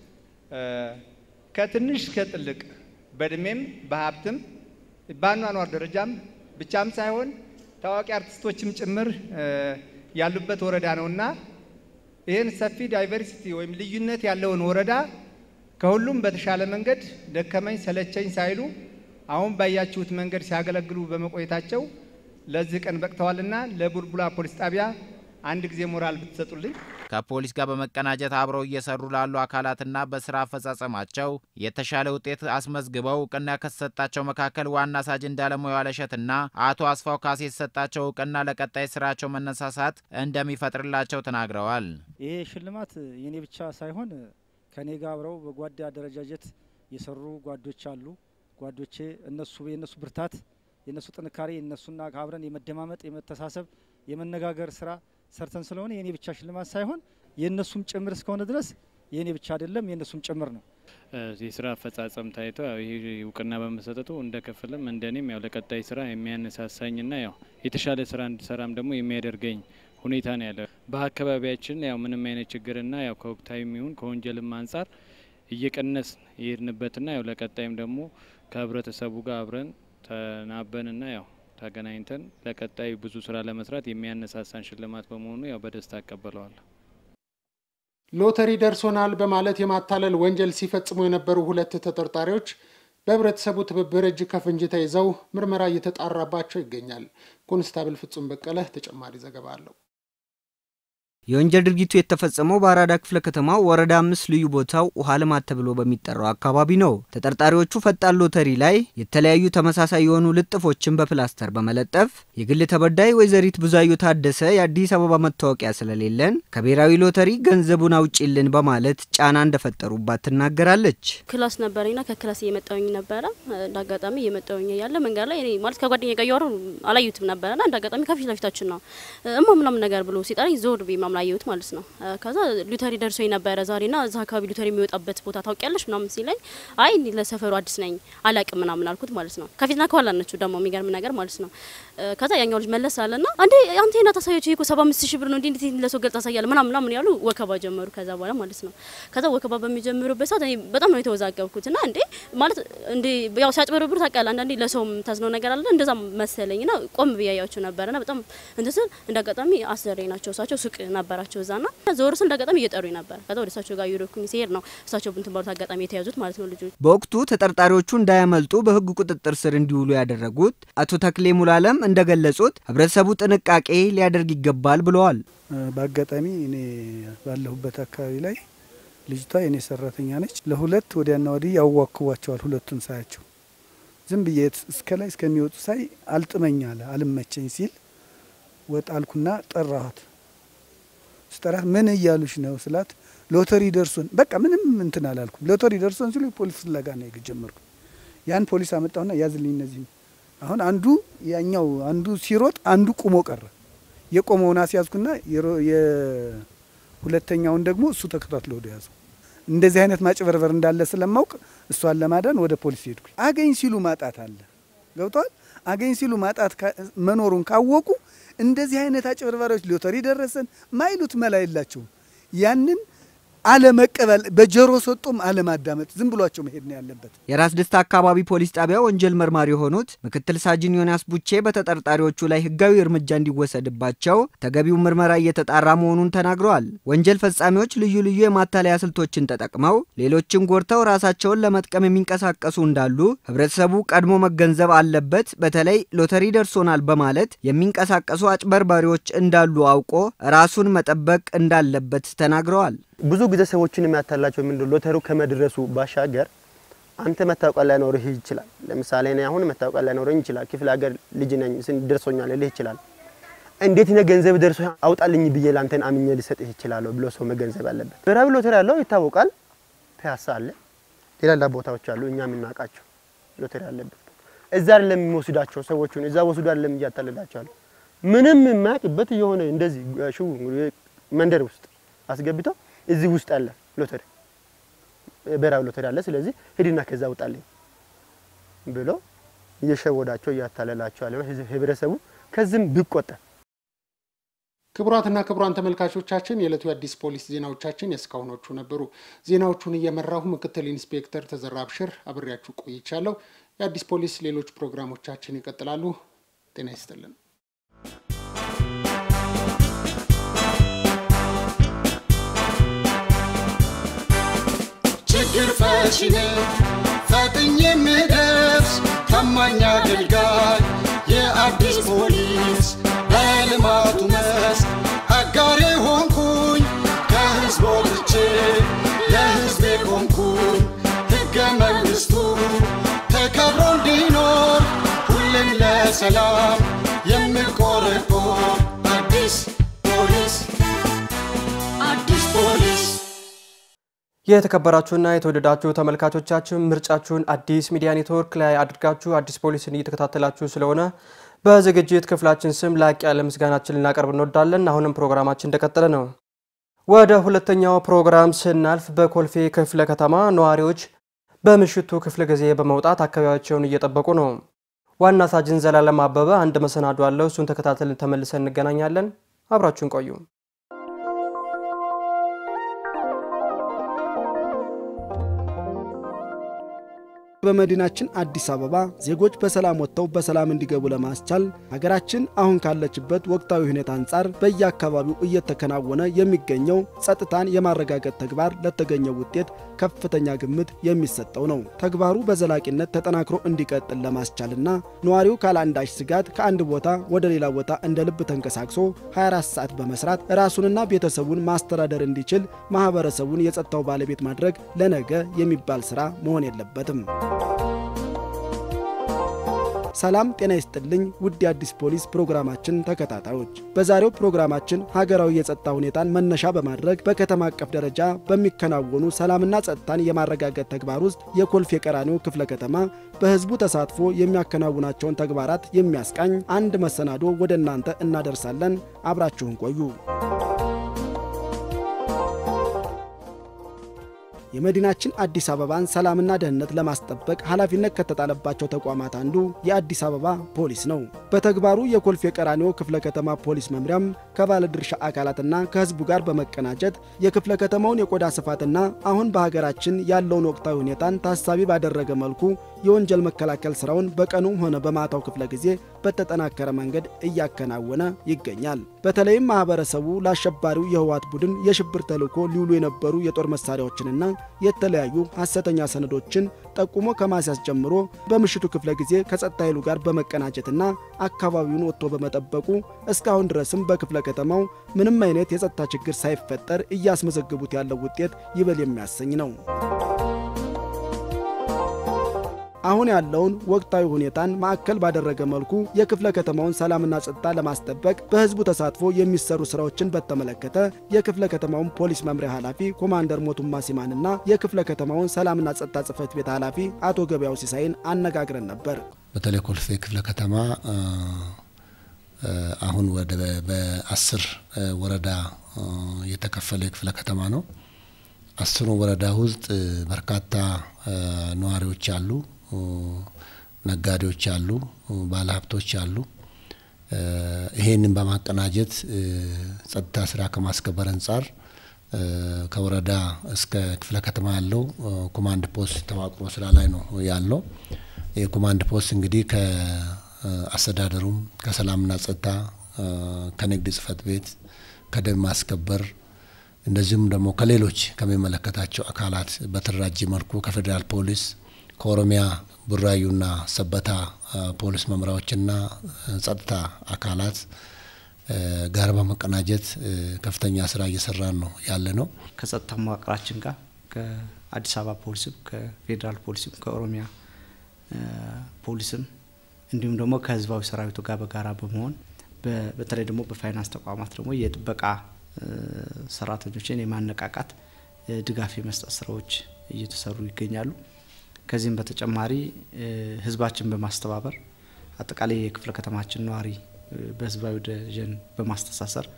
ከትንሽ ከጥልቅ በእድሜም በሀብትም በአኗኗር ደረጃም ብቻም ሳይሆን ታዋቂ አርቲስቶችም ጭምር ያሉበት ወረዳ ነውና ይህን ሰፊ ዳይቨርሲቲ ወይም ልዩነት ያለውን ወረዳ ከሁሉም በተሻለ መንገድ ደከመኝ ሰለቸኝ ሳይሉ አሁን ባያችሁት መንገድ ሲያገለግሉ በመቆየታቸው ለዚህ ቀን በቅተዋልና ለቡልቡላ ፖሊስ ጣቢያ አንድ ጊዜ ሞራል ብትሰጡልኝ። ከፖሊስ ጋር በመቀናጀት አብረው እየሰሩ ላሉ አካላትና በስራ አፈጻጸማቸው የተሻለ ውጤት አስመዝግበው እውቅና ከተሰጣቸው መካከል ዋና ሳጅን እንዳለሙያ ዋለሸትና አቶ አስፋው ካሴ የተሰጣቸው እውቅና ለቀጣይ ስራቸው መነሳሳት እንደሚፈጥርላቸው ተናግረዋል። ይሄ ሽልማት የኔ ብቻ ሳይሆን ከኔ ጋር አብረው በጓዳ አደረጃጀት የሰሩ ጓዶች አሉ። ጓዶቼ እነሱ የእነሱ ብርታት የእነሱ ጥንካሬ የእነሱና አብረን የመደማመጥ የመተሳሰብ የመነጋገር ስራ ሰርተን ስለሆነ የኔ ብቻ ሽልማት ሳይሆን የእነሱም ጭምር እስከሆነ ድረስ የኔ ብቻ አይደለም የእነሱም ጭምር ነው። የስራ አፈጻጸም ታይቶ ይህ እውቅና በመሰጠቱ እንደ ክፍልም እንደ እኔም ያው ለቀጣይ ስራ የሚያነሳሳኝና ያው የተሻለ ስራ እንድሰራም ደግሞ የሚያደርገኝ ሁኔታ ነው ያለ። በአካባቢያችን ያው ምንም አይነት ችግርና ያው ከወቅታዊም ይሁን ከወንጀልም አንጻር እየቀነስ የሄድንበትና ያው ለቀጣይም ደግሞ ከህብረተሰቡ ጋር አብረን ተናበንና ያው ተገናኝተን ለቀጣይ ብዙ ስራ ለመስራት የሚያነሳሳን ሽልማት በመሆኑ ያው በደስታ አቀበለዋለሁ። ሎተሪ ደርሶናል በማለት የማታለል ወንጀል ሲፈጽሙ የነበሩ ሁለት ተጠርጣሪዎች በህብረተሰቡ ትብብር እጅ ከፍንጅ ተይዘው ምርመራ እየተጣራባቸው ይገኛል። ኮንስታብል ፍጹም በቀለ ተጨማሪ ዘገባ አለው። የወንጀል ድርጊቱ የተፈጸመው በአራዳ ክፍለ ከተማ ወረዳ አምስት ልዩ ቦታው ውሃ ልማት ተብሎ በሚጠራው አካባቢ ነው። ተጠርጣሪዎቹ ፈጣን ሎተሪ ላይ የተለያዩ ተመሳሳይ የሆኑ ልጥፎችን በፕላስተር በመለጠፍ የግል ተበዳይ ወይዘሪት ብዙአየሁ ታደሰ የአዲስ አበባ መታወቂያ ስለሌለን ከብሔራዊ ሎተሪ ገንዘቡን አውጪልን በማለት ጫና እንደፈጠሩባት ትናገራለች። ክላስ ነበረኝና ከክላስ እየመጣውኝ ነበረ። እንደ አጋጣሚ እየመጣውኝ ያለ መንገድ ላይ እኔ ማለት ከጓደኛ ጋር እያወሩ አላዩትም ነበረና እንደ አጋጣሚ ከፊት ለፊታችን ነው እማ ምናምን ነገር ብሎ ሲጠራኝ ዞር ብዬ ምናምን አየሁት ማለት ነው። ከዛ ሉተሪ ደርሶኝ ነበረ ዛሬና እዛ አካባቢ ሉተሪ የሚወጣበት ቦታ ታውቂያለሽ ምናምን ሲለኝ አይ እኔ ለሰፈሩ አዲስ ነኝ አላቅም ምናምን አልኩት ማለት ነው። ከፊትና ከኋላ ነችው ደግሞ የሚገርም ነገር ማለት ነው። ከዛ ያኛው ልጅ መለስ አለና አንዴ አንተ ና ታሳያቸው ይሄ እኮ ሰባ አምስት ሺህ ብር ነው እንዴ እንዴት ለሰው ገልጽ ታሳያለህ ምናምን ምናምን ያሉ ወከባ ጀመሩ። ከዛ በኋላ ማለት ነው ከዛ ወከባ በሚጀምሩበት ሰዓት እኔ በጣም ነው የተወዛገብኩት እና እንዴ ማለት እንዴ ያው ሲያጭበረብሩ ታውቃለህ አንዳንዴ ለሰውም ታዝነው ነገር አለ እንደዛ መሰለኝ ና ቆም ብያያቸው ነበረና በጣም እንትን ስል እንደ አጋጣሚ አሰሬ ናቸው እሳቸው ሱቅ ነበራቸው እዛና ዞር ስል እንደ አጋጣሚ እየጠሩኝ ነበር። ከዛ ወደ እሳቸው ጋር እየሄድኩኝ ሲሄድ ነው እሳቸው ብንትን ባሉት አጋጣሚ የተያዙት ማለት ነው ልጆች በወቅቱ ተጠርጣሪዎቹ እንዳያመልጡ በሕግ ቁጥጥር ስር እንዲውሉ ያደረጉት አቶ ተክሌ ሙላለም እንደገለጹት ህብረተሰቡ ጥንቃቄ ሊያደርግ ይገባል ብለዋል። በአጋጣሚ እኔ ባለሁበት አካባቢ ላይ ልጅቷ የኔ ሰራተኛ ነች። ለሁለት ወዲያና ወዲህ ያዋክቧቸዋል። ሁለቱን ሳያቸው ዝም ብዬ እስከ ላይ እስከሚወጡ ሳይ አልጥመኝ አለ አልመቸኝ ሲል ወጥ አልኩና ጠራኋት። ስጠራት ምን እያሉሽ ነው ስላት ሎተሪ ደርሶን በቃ ምንም እንትን አላልኩም። ሎተሪ ደርሶን ሲሉ ፖሊስ ፍለጋ ነው የጀመርኩ። ያን ፖሊስ አመጣሁና ያዝልኝ እነዚህ አሁን አንዱ ያኛው አንዱ ሲሮጥ አንዱ ቁሞ ቀረ። የቆመውን አስያዝኩና የሁለተኛውን ደግሞ እሱ ተከታትሎ ወደ ያዘው። እንደዚህ አይነት ማጭበርበር እንዳለ ስለማውቅ እሷን ለማዳን ወደ ፖሊስ ሄድኩ። አገኝ ሲሉ ማጣት አለ ገብቷል። አገኝ ሲሉ ማጣት መኖሩን ካወቁ እንደዚህ አይነት አጭበርባሪዎች ሎተሪ ደረሰን ማይሉት መላ የላቸውም። ያንን አለመቀበል በጆሮ ሰጡም አለማዳመጥ ዝም ብሏቸው መሄድ ነው ያለበት። የራስ ደስታ አካባቢ ፖሊስ ጣቢያ ወንጀል መርማሪ የሆኑት ምክትል ሳጅን ዮናስ ቡቼ በተጠርጣሪዎቹ ላይ ሕጋዊ እርምጃ እንዲወሰድባቸው ተገቢው ምርመራ እየተጣራ መሆኑን ተናግረዋል። ወንጀል ፈጻሚዎች ልዩ ልዩ የማታለያ ስልቶችን ተጠቅመው ሌሎችን ጎድተው ራሳቸውን ለመጥቀም የሚንቀሳቀሱ እንዳሉ ህብረተሰቡ ቀድሞ መገንዘብ አለበት። በተለይ ሎተሪ ደርሶናል በማለት የሚንቀሳቀሱ አጭበርባሪዎች እንዳሉ አውቆ ራሱን መጠበቅ እንዳለበት ተናግረዋል። ብዙ ጊዜ ሰዎችን የሚያታላቸው ምንድን ሎተሪው ከመድረሱ ባሻገር አንተ መታወቂያ ላይኖርህ ይችላል። ለምሳሌ እኔ አሁን መታወቂያ ላይኖረኝ ይችላል። ክፍለ ሀገር ልጅ ነኝ ደርሶኛል ልህ ይችላል። እንዴት ነ ገንዘብ ደርሶ አውጣልኝ ብዬ ላንተን አምኜ ልሰጥህ ይችላለሁ ብሎ ሰው መገንዘብ አለበት። ብሔራዊ ሎተሪ ያለው ይታወቃል። ፒያሳ አለ፣ ሌላ ሌላ ቦታዎች አሉ፣ እኛ የምናውቃቸው ሎተሪ አለበት። እዛ አይደለም የሚወስዳቸው ሰዎቹን እዛ ወስዶ አይደለም እያታለላቸዋል። ምንም የማያውቅበት የሆነ እንደዚህ ሽው መንደር ውስጥ አስገብተው እዚህ ውስጥ አለ ሎተሪ ብሔራዊ ሎተሪ አለ፣ ስለዚህ ሂድና ከዛ ውጣልኝ ብሎ እየሸወዳቸው እያታለላቸው ያለ ህብረተሰቡ ከዚህም ቢቆጠብ። ክቡራትና ክቡራን ተመልካቾቻችን የዕለቱ የአዲስ ፖሊስ ዜናዎቻችን የእስካሁኖቹ ነበሩ። ዜናዎቹን እየመራሁ ምክትል ኢንስፔክተር ተዘራ አብሽር አብሬያችሁ ቆይቻለሁ። የአዲስ ፖሊስ ሌሎች ፕሮግራሞቻችን ይቀጥላሉ። ጤና ይስጥልን። ችግር ፈቺ ነኝ ፈጥኜ የምደርስ ታማኝ አገልጋይ የአዲስ ፖሊስ በልማቱ መስክ አጋሬ ሆንኩኝ ከህዝብ ወጥቼ ለህዝቤ ቆምኩኝ ሕገ መንግሥቱ ተከብሮ እንዲኖር ሁሌም ለሰላም የምቆረቆር አዲስ ፖሊስ አዲስ ፖሊስ የተከበራችሁና የተወደዳችሁ ተመልካቾቻችን ምርጫችሁን አዲስ ሚዲያ ኔትወርክ ላይ አድርጋችሁ አዲስ ፖሊስን እየተከታተላችሁ ስለሆነ በዝግጅት ክፍላችን ስም ላቅ ያለ ምስጋናችን ልናቀርብ እንወዳለን። አሁንም ፕሮግራማችን እንደቀጠለ ነው። ወደ ሁለተኛው ፕሮግራም ስናልፍ በኮልፌ ክፍለ ከተማ ነዋሪዎች በምሽቱ ክፍለ ጊዜ በመውጣት አካባቢያቸውን እየጠበቁ ነው። ዋና ሳጅን ዘላለም አበበ አንድ መሰናዶ አለው። እሱን ተከታተልን ተመልሰን እንገናኛለን። አብራችሁን ቆዩ። በመዲናችን አዲስ አበባ ዜጎች በሰላም ወጥተው በሰላም እንዲገቡ ለማስቻል ሀገራችን አሁን ካለችበት ወቅታዊ ሁኔታ አንጻር በየአካባቢው እየተከናወነ የሚገኘው ጸጥታን የማረጋገጥ ተግባር ለተገኘው ውጤት ከፍተኛ ግምት የሚሰጠው ነው። ተግባሩ በዘላቂነት ተጠናክሮ እንዲቀጥል ለማስቻልና ነዋሪው ካለአንዳች ስጋት ከአንድ ቦታ ወደ ሌላ ቦታ እንደ ልብ ተንቀሳቅሶ 24 ሰዓት በመስራት ራሱንና ቤተሰቡን ማስተዳደር እንዲችል ማህበረሰቡን የጸጥታው ባለቤት ማድረግ ለነገ የሚባል ስራ መሆን የለበትም። ሰላም ጤና ይስጥልኝ ውድ የአዲስ ፖሊስ ፕሮግራማችን ተከታታዮች፣ በዛሬው ፕሮግራማችን ሀገራዊ የጸጥታ ሁኔታን መነሻ በማድረግ በከተማ አቀፍ ደረጃ በሚከናወኑ ሰላምና ጸጥታን የማረጋገጥ ተግባር ውስጥ የኮልፌ ቀራኒዮ ክፍለ ከተማ በህዝቡ ተሳትፎ የሚያከናውናቸውን ተግባራት የሚያስቃኝ አንድ መሰናዶ ወደ እናንተ እናደርሳለን። አብራችሁን ቆዩ። የመዲናችን አዲስ አበባን ሰላምና ደህንነት ለማስጠበቅ ኃላፊነት ከተጣለባቸው ተቋማት አንዱ የአዲስ አበባ ፖሊስ ነው። በተግባሩ የኮልፌ ቀራኒዮ ክፍለ ከተማ ፖሊስ መምሪያም ከባለድርሻ አካላትና ከህዝቡ ጋር በመቀናጀት የክፍለ ከተማውን የቆዳ ስፋትና አሁን በሀገራችን ያለውን ወቅታዊ ሁኔታን ታሳቢ ባደረገ መልኩ የወንጀል መከላከል ስራውን በቀኑም ሆነ በማታው ክፍለ ጊዜ በተጠናከረ መንገድ እያከናወነ ይገኛል። በተለይም ማህበረሰቡ ለአሸባሪው የህወሓት ቡድን የሽብር ተልዕኮ ሊውሉ የነበሩ የጦር መሳሪያዎችንና የተለያዩ ሐሰተኛ ሰነዶችን ጠቁሞ ከማስያዝ ጀምሮ በምሽቱ ክፍለ ጊዜ ከጸጥታ ኃይሉ ጋር በመቀናጀትና አካባቢውን ወጥቶ በመጠበቁ እስካሁን ድረስም በክፍለ ከተማው ምንም አይነት የጸጥታ ችግር ሳይፈጠር እያስመዘገቡት ያለው ውጤት ይበል የሚያሰኝ ነው። አሁን ያለውን ወቅታዊ ሁኔታን ማዕከል ባደረገ መልኩ የክፍለ ከተማውን ሰላምና ጸጥታ ለማስጠበቅ በህዝቡ ተሳትፎ የሚሰሩ ስራዎችን በተመለከተ የክፍለ ከተማውን ፖሊስ መምሪያ ኃላፊ ኮማንደር ሞቱማ ሲማንና የክፍለ ከተማውን ሰላምና ጸጥታ ጽህፈት ቤት ኃላፊ አቶ ገበያው ሲሳይን አነጋግረን ነበር። በተለይ ኮልፌ ክፍለ ከተማ አሁን ወደ በአስር ወረዳ የተከፈለ ክፍለ ከተማ ነው። አስሩ ወረዳ ውስጥ በርካታ ነዋሪዎች አሉ፣ ነጋዴዎች አሉ፣ ባለሀብቶች አሉ። ይሄንን በማቀናጀት ጸጥታ ስራ ከማስከበር አንጻር ከወረዳ እስከ ክፍለ ከተማ ያለው ኮማንድ ፖስት ተዋቅሮ ስራ ላይ ነው ያለው። የኮማንድ ፖስት እንግዲህ ከአስተዳደሩም ከሰላምና ጸጥታ ከንግድ ጽህፈት ቤት ከደንብ ማስከበር እንደዚሁም ደግሞ ከሌሎች ከሚመለከታቸው አካላት በተደራጀ መልኩ ከፌዴራል ፖሊስ ከኦሮሚያ ቡራዩና ሰበታ ፖሊስ መምሪያዎችና ጸጥታ አካላት ጋር በመቀናጀት ከፍተኛ ስራ እየሰራን ነው ያለ ነው። ከጸጥታ መዋቅራችን ጋር ከአዲስ አበባ ፖሊስም ከፌዴራል ፖሊስም ከኦሮሚያ ፖሊስም እንዲሁም ደግሞ ከህዝባዊ ሰራዊቱ ጋር በጋራ በመሆን በተለይ ደግሞ በፋይናንስ ተቋማት ደግሞ የጥበቃ ሰራተኞችን የማነቃቃት ድጋፍ የመስጠት ስራዎች እየተሰሩ ይገኛሉ። ከዚህም በተጨማሪ ህዝባችን በማስተባበር አጠቃላይ የክፍለ ከተማችን ነዋሪ በህዝባዊ ደጀን በማስተሳሰር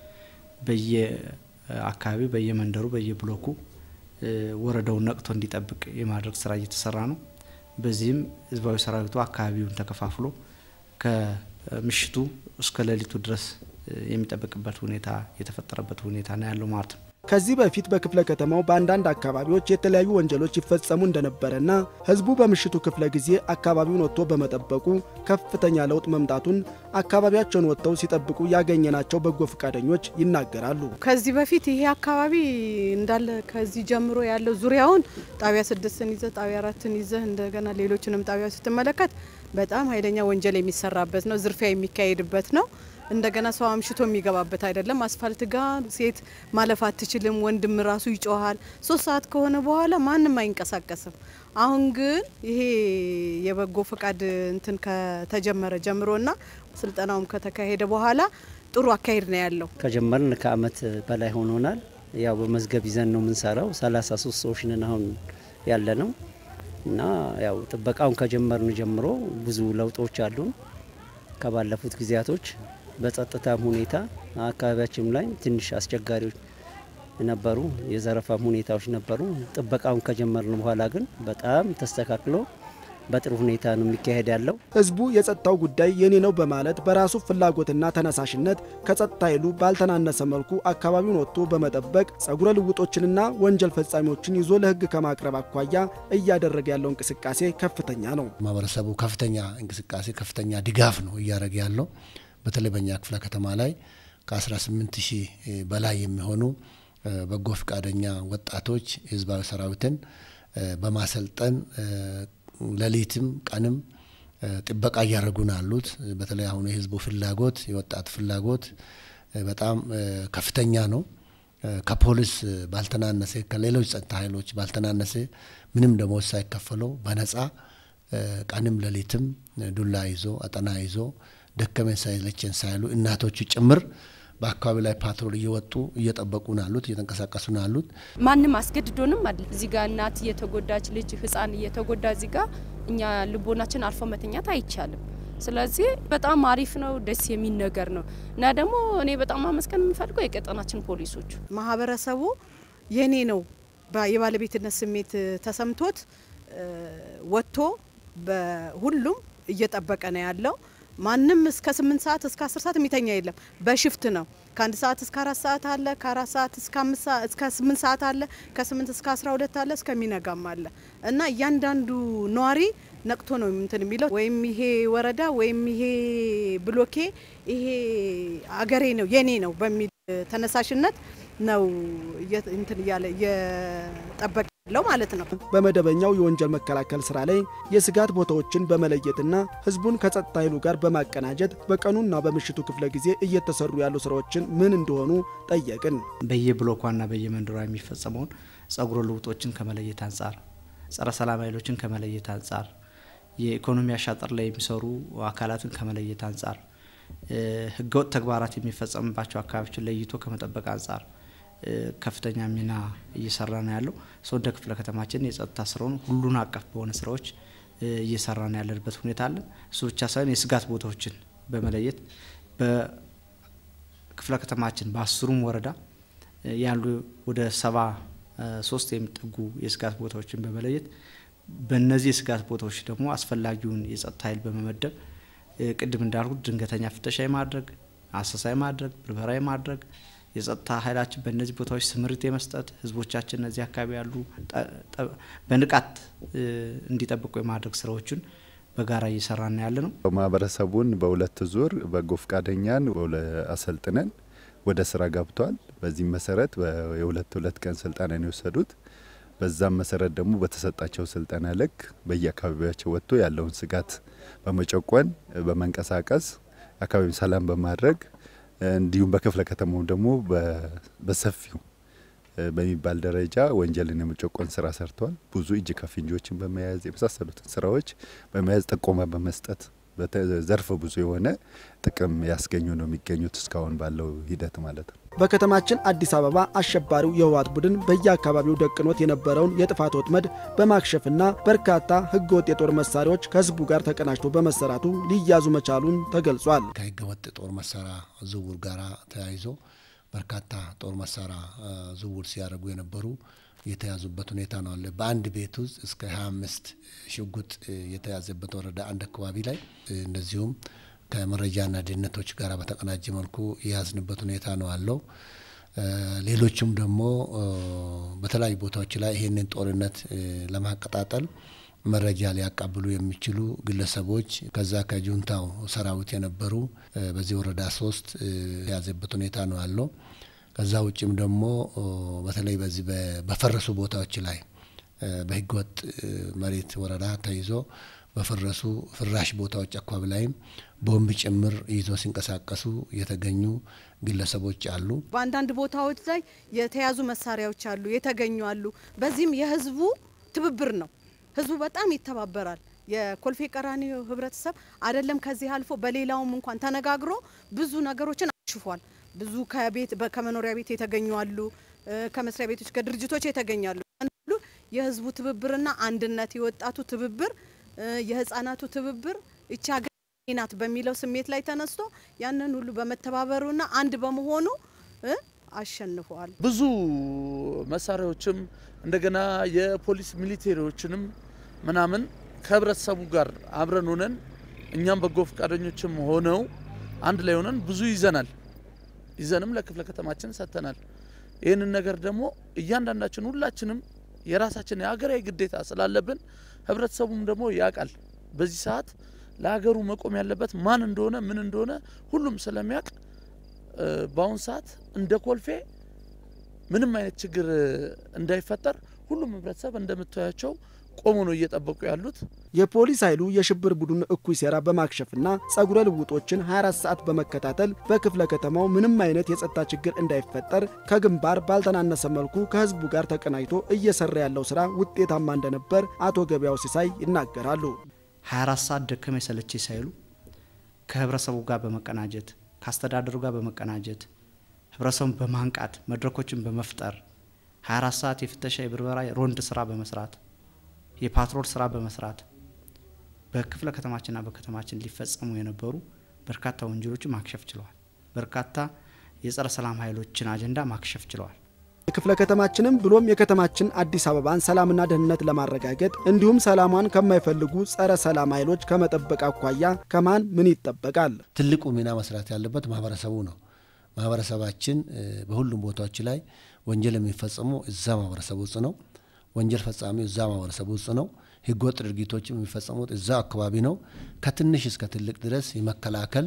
በየአካባቢው በየመንደሩ በየብሎኩ ወረዳውን ነቅቶ እንዲጠብቅ የማድረግ ስራ እየተሰራ ነው። በዚህም ህዝባዊ ሰራዊቱ አካባቢውን ተከፋፍሎ ከምሽቱ እስከ ሌሊቱ ድረስ የሚጠብቅበት ሁኔታ የተፈጠረበት ሁኔታ ነው ያለው ማለት ነው። ከዚህ በፊት በክፍለ ከተማው በአንዳንድ አካባቢዎች የተለያዩ ወንጀሎች ይፈጸሙ እንደነበረና ህዝቡ በምሽቱ ክፍለ ጊዜ አካባቢውን ወጥቶ በመጠበቁ ከፍተኛ ለውጥ መምጣቱን አካባቢያቸውን ወጥተው ሲጠብቁ ያገኘናቸው በጎ ፈቃደኞች ይናገራሉ። ከዚህ በፊት ይሄ አካባቢ እንዳለ ከዚህ ጀምሮ ያለው ዙሪያውን ጣቢያ ስድስትን ይዘህ ጣቢያ አራትን ይዘህ እንደገና ሌሎችንም ጣቢያ ስትመለከት በጣም ኃይለኛ ወንጀል የሚሰራበት ነው። ዝርፊያ የሚካሄድበት ነው። እንደገና ሰው አምሽቶ የሚገባበት አይደለም። አስፋልት ጋር ሴት ማለፍ አትችልም። ወንድም ራሱ ይጮሃል። ሶስት ሰዓት ከሆነ በኋላ ማንም አይንቀሳቀስም። አሁን ግን ይሄ የበጎ ፈቃድ እንትን ከተጀመረ ጀምሮና ስልጠናውም ከተካሄደ በኋላ ጥሩ አካሄድ ነው ያለው። ከጀመርን ከአመት በላይ ሆኖናል። ያው በመዝገብ ይዘን ነው የምንሰራው። ሰላሳ ሶስት ሰዎች ነን አሁን ያለ ነው እና ያው ጥበቃውን ከጀመርን ጀምሮ ብዙ ለውጦች አሉን ከባለፉት ጊዜያቶች በጸጥታም ሁኔታ አካባቢያችን ላይ ትንሽ አስቸጋሪዎች ነበሩ፣ የዘረፋም ሁኔታዎች ነበሩ። ጥበቃውን ከጀመርን በኋላ ግን በጣም ተስተካክሎ በጥሩ ሁኔታ ነው የሚካሄድ ያለው። ህዝቡ የጸጥታው ጉዳይ የኔ ነው በማለት በራሱ ፍላጎትና ተነሳሽነት ከጸጥታ ኃይሉ ባልተናነሰ መልኩ አካባቢውን ወጥቶ በመጠበቅ ጸጉረ ልውጦችንና ወንጀል ፈጻሚዎችን ይዞ ለህግ ከማቅረብ አኳያ እያደረገ ያለው እንቅስቃሴ ከፍተኛ ነው። ማህበረሰቡ ከፍተኛ እንቅስቃሴ ከፍተኛ ድጋፍ ነው እያደረገ ያለው። በተለይ በእኛ ክፍለ ከተማ ላይ ከ18 ሺህ በላይ የሚሆኑ በጎ ፈቃደኛ ወጣቶች የህዝባዊ ሰራዊትን በማሰልጠን ሌሊትም ቀንም ጥበቃ እያደረጉ ነው ያሉት። በተለይ አሁኑ የህዝቡ ፍላጎት የወጣት ፍላጎት በጣም ከፍተኛ ነው። ከፖሊስ ባልተናነሰ ከሌሎች ጸጥታ ኃይሎች ባልተናነሰ ምንም ደሞዝ ሳይከፈለው በነጻ ቀንም ሌሊትም ዱላ ይዞ አጠና ይዞ ደከመን ሳይለችን ሳይሉ እናቶቹ ጭምር በአካባቢ ላይ ፓትሮል እየወጡ እየጠበቁ ነው ያሉት፣ እየተንቀሳቀሱ ነው ያሉት። ማንም አስገድዶንም አለ እዚህ ጋር እናት እየተጎዳች ልጅ ህፃን እየተጎዳ እዚህ ጋር እኛ ልቦናችን አርፎ መተኛት አይቻልም። ስለዚህ በጣም አሪፍ ነው፣ ደስ የሚል ነገር ነው እና ደግሞ እኔ በጣም ማመስገን የምፈልገው የቀጠናችን ፖሊሶቹ ማህበረሰቡ የኔ ነው የባለቤትነት ስሜት ተሰምቶት ወጥቶ በሁሉም እየጠበቀ ነው ያለው። ማንም እስከ ስምንት ሰዓት እስከ አስር ሰዓት የሚተኛ የለም። በሽፍት ነው። ከአንድ ሰዓት እስከ አራት ሰዓት አለ። ከአራት ሰዓት እስከ አምስት ሰዓት እስከ ስምንት ሰዓት አለ። ከስምንት እስከ አስራ ሁለት አለ። እስከሚነጋም አለ እና እያንዳንዱ ነዋሪ ነቅቶ ነው እንትን የሚለው ወይም ይሄ ወረዳ ወይም ይሄ ብሎኬ ይሄ አገሬ ነው የኔ ነው በሚል ተነሳሽነት ነው እንትን እያለ እየጠበቀ ያለው ማለት ነው። በመደበኛው የወንጀል መከላከል ስራ ላይ የስጋት ቦታዎችን በመለየትና ህዝቡን ከጸጥታ ኃይሉ ጋር በማቀናጀት በቀኑና በምሽቱ ክፍለ ጊዜ እየተሰሩ ያሉ ስራዎችን ምን እንደሆኑ ጠየቅን። በየብሎኳና በየመንደሯ የሚፈጸመውን ጸጉረ ልውጦችን ከመለየት አንጻር፣ ጸረ ሰላም ኃይሎችን ከመለየት አንጻር፣ የኢኮኖሚ አሻጥር ላይ የሚሰሩ አካላትን ከመለየት አንጻር፣ ህገወጥ ተግባራት የሚፈጸምባቸው አካባቢዎችን ለይቶ ከመጠበቅ አንጻር ከፍተኛ ሚና እየሰራ ነው ያለው። ሰው እንደ ክፍለ ከተማችን የጸጥታ ስራውን ሁሉን አቀፍ በሆነ ስራዎች እየሰራ ነው ያለንበት ሁኔታ አለ። እሱ ብቻ ሳይሆን የስጋት ቦታዎችን በመለየት በክፍለ ከተማችን በአስሩም ወረዳ ያሉ ወደ ሰባ ሶስት የሚጠጉ የስጋት ቦታዎችን በመለየት በእነዚህ የስጋት ቦታዎች ደግሞ አስፈላጊውን የጸጥታ ኃይል በመመደብ ቅድም እንዳልኩት ድንገተኛ ፍተሻ የማድረግ አሰሳ የማድረግ ብርበራ የማድረግ የጸጥታ ኃይላችን በእነዚህ ቦታዎች ስምሪት የመስጠት ህዝቦቻችን እነዚህ አካባቢ ያሉ በንቃት እንዲጠብቁ የማድረግ ስራዎችን በጋራ እየሰራን ያለ ነው። ማህበረሰቡን በሁለት ዙር በጎ ፈቃደኛን አሰልጥነን ወደ ስራ ገብቷል። በዚህም መሰረት የሁለት ሁለት ቀን ስልጠና ነው የወሰዱት። በዛም መሰረት ደግሞ በተሰጣቸው ስልጠና ልክ በየአካባቢያቸው ወጥቶ ያለውን ስጋት በመጨቆን በመንቀሳቀስ አካባቢ ሰላም በማድረግ እንዲሁም በክፍለ ከተማው ደግሞ በሰፊው በሚባል ደረጃ ወንጀልን የመጨቆን ስራ ሰርተዋል። ብዙ እጅ ከፍንጆችን በመያዝ የመሳሰሉትን ስራዎች በመያዝ ጥቆማ በመስጠት ዘርፈ ብዙ የሆነ ጥቅም ያስገኙ ነው የሚገኙት እስካሁን ባለው ሂደት ማለት ነው። በከተማችን አዲስ አበባ አሸባሪው የህወሓት ቡድን በየአካባቢው ደቅኖት የነበረውን የጥፋት ወጥመድ በማክሸፍና በርካታ ህገወጥ የጦር መሳሪያዎች ከህዝቡ ጋር ተቀናጅቶ በመሰራቱ ሊያዙ መቻሉን ተገልጿል። ከህገወጥ ጦር መሳሪያ ዝውውር ጋር ተያይዞ በርካታ ጦር መሳሪያ ዝውውር ሲያደርጉ የነበሩ የተያዙበት ሁኔታ ነው አለ። በአንድ ቤት ውስጥ እስከ 25 ሽጉጥ የተያዘበት ወረዳ አንድ አካባቢ ላይ እንደዚሁም ከመረጃና ደህንነቶች ጋር በተቀናጀ መልኩ የያዝንበት ሁኔታ ነው አለው። ሌሎችም ደግሞ በተለያዩ ቦታዎች ላይ ይህንን ጦርነት ለማቀጣጠል መረጃ ሊያቃብሉ የሚችሉ ግለሰቦች ከዛ ከጁንታው ሰራዊት የነበሩ በዚህ ወረዳ ሶስት የያዘበት ሁኔታ ነው ያለው። ከዛ ውጭም ደግሞ በተለይ በዚህ በፈረሱ ቦታዎች ላይ በህገወጥ መሬት ወረዳ ተይዞ በፈረሱ ፍራሽ ቦታዎች አካባቢ ላይም ቦምብ ጭምር ይዞ ሲንቀሳቀሱ የተገኙ ግለሰቦች አሉ። በአንዳንድ ቦታዎች ላይ የተያዙ መሳሪያዎች አሉ፣ የተገኙ አሉ። በዚህም የህዝቡ ትብብር ነው። ህዝቡ በጣም ይተባበራል። የኮልፌ ቀራኒዮ ህብረተሰብ አይደለም ከዚህ አልፎ በሌላውም እንኳን ተነጋግሮ ብዙ ነገሮችን አሽፏል። ብዙ ከቤት ከመኖሪያ ቤት የተገኙ አሉ፣ ከመስሪያ ቤቶች ከድርጅቶች የተገኛሉ። ሁሉ የህዝቡ ትብብርና አንድነት የወጣቱ ትብብር የህፃናቱ ትብብር ይቺ ሀገር ናት በሚለው ስሜት ላይ ተነስቶ ያንን ሁሉ በመተባበሩና አንድ በመሆኑ አሸንፈዋል። ብዙ መሳሪያዎችም እንደገና የፖሊስ ሚሊቴሪዎችንም ምናምን ከህብረተሰቡ ጋር አብረን ሆነን እኛም በጎ ፈቃደኞችም ሆነው አንድ ላይ ሆነን ብዙ ይዘናል። ይዘንም ለክፍለ ከተማችን ሰጥተናል። ይህንን ነገር ደግሞ እያንዳንዳችን ሁላችንም የራሳችን የሀገራዊ ግዴታ ስላለብን ህብረተሰቡም ደግሞ ያውቃል። በዚህ ሰዓት ለሀገሩ መቆም ያለበት ማን እንደሆነ ምን እንደሆነ ሁሉም ስለሚያውቅ በአሁን ሰዓት እንደ ኮልፌ ምንም አይነት ችግር እንዳይፈጠር ሁሉም ህብረተሰብ እንደምታያቸው ቆሞ ነው እየጠበቁ ያሉት። የፖሊስ ኃይሉ የሽብር ቡድን እኩይ ሴራ በማክሸፍና ጸጉረ ልውጦችን 24 ሰዓት በመከታተል በክፍለ ከተማው ምንም አይነት የጸጥታ ችግር እንዳይፈጠር ከግንባር ባልተናነሰ መልኩ ከህዝቡ ጋር ተቀናጅቶ እየሰራ ያለው ስራ ውጤታማ እንደነበር አቶ ገበያው ሲሳይ ይናገራሉ። 24 ሰዓት ደከመኝ ሰለቸኝ ሳይሉ ከህብረተሰቡ ጋር በመቀናጀት ከአስተዳደሩ ጋር በመቀናጀት ህብረተሰቡን በማንቃት መድረኮችን በመፍጠር 24 ሰዓት የፍተሻ የብርበራ ሮንድ ስራ በመስራት የፓትሮል ስራ በመስራት በክፍለ ከተማችንና በከተማችን ሊፈጸሙ የነበሩ በርካታ ወንጀሎችን ማክሸፍ ችለዋል። በርካታ የጸረ ሰላም ኃይሎችን አጀንዳ ማክሸፍ ችለዋል። የክፍለ ከተማችንም ብሎም የከተማችን አዲስ አበባን ሰላምና ደህንነት ለማረጋገጥ እንዲሁም ሰላሟን ከማይፈልጉ ጸረ ሰላም ኃይሎች ከመጠበቅ አኳያ ከማን ምን ይጠበቃል? ትልቁ ሚና መስራት ያለበት ማህበረሰቡ ነው። ማህበረሰባችን በሁሉም ቦታዎች ላይ ወንጀል የሚፈጸሙ እዛ ማህበረሰብ ውስጥ ነው። ወንጀል ፈጻሚው እዛ ማህበረሰብ ውስጥ ነው። ህገወጥ ድርጊቶችም የሚፈጸሙት እዛ አካባቢ ነው። ከትንሽ እስከ ትልቅ ድረስ የመከላከል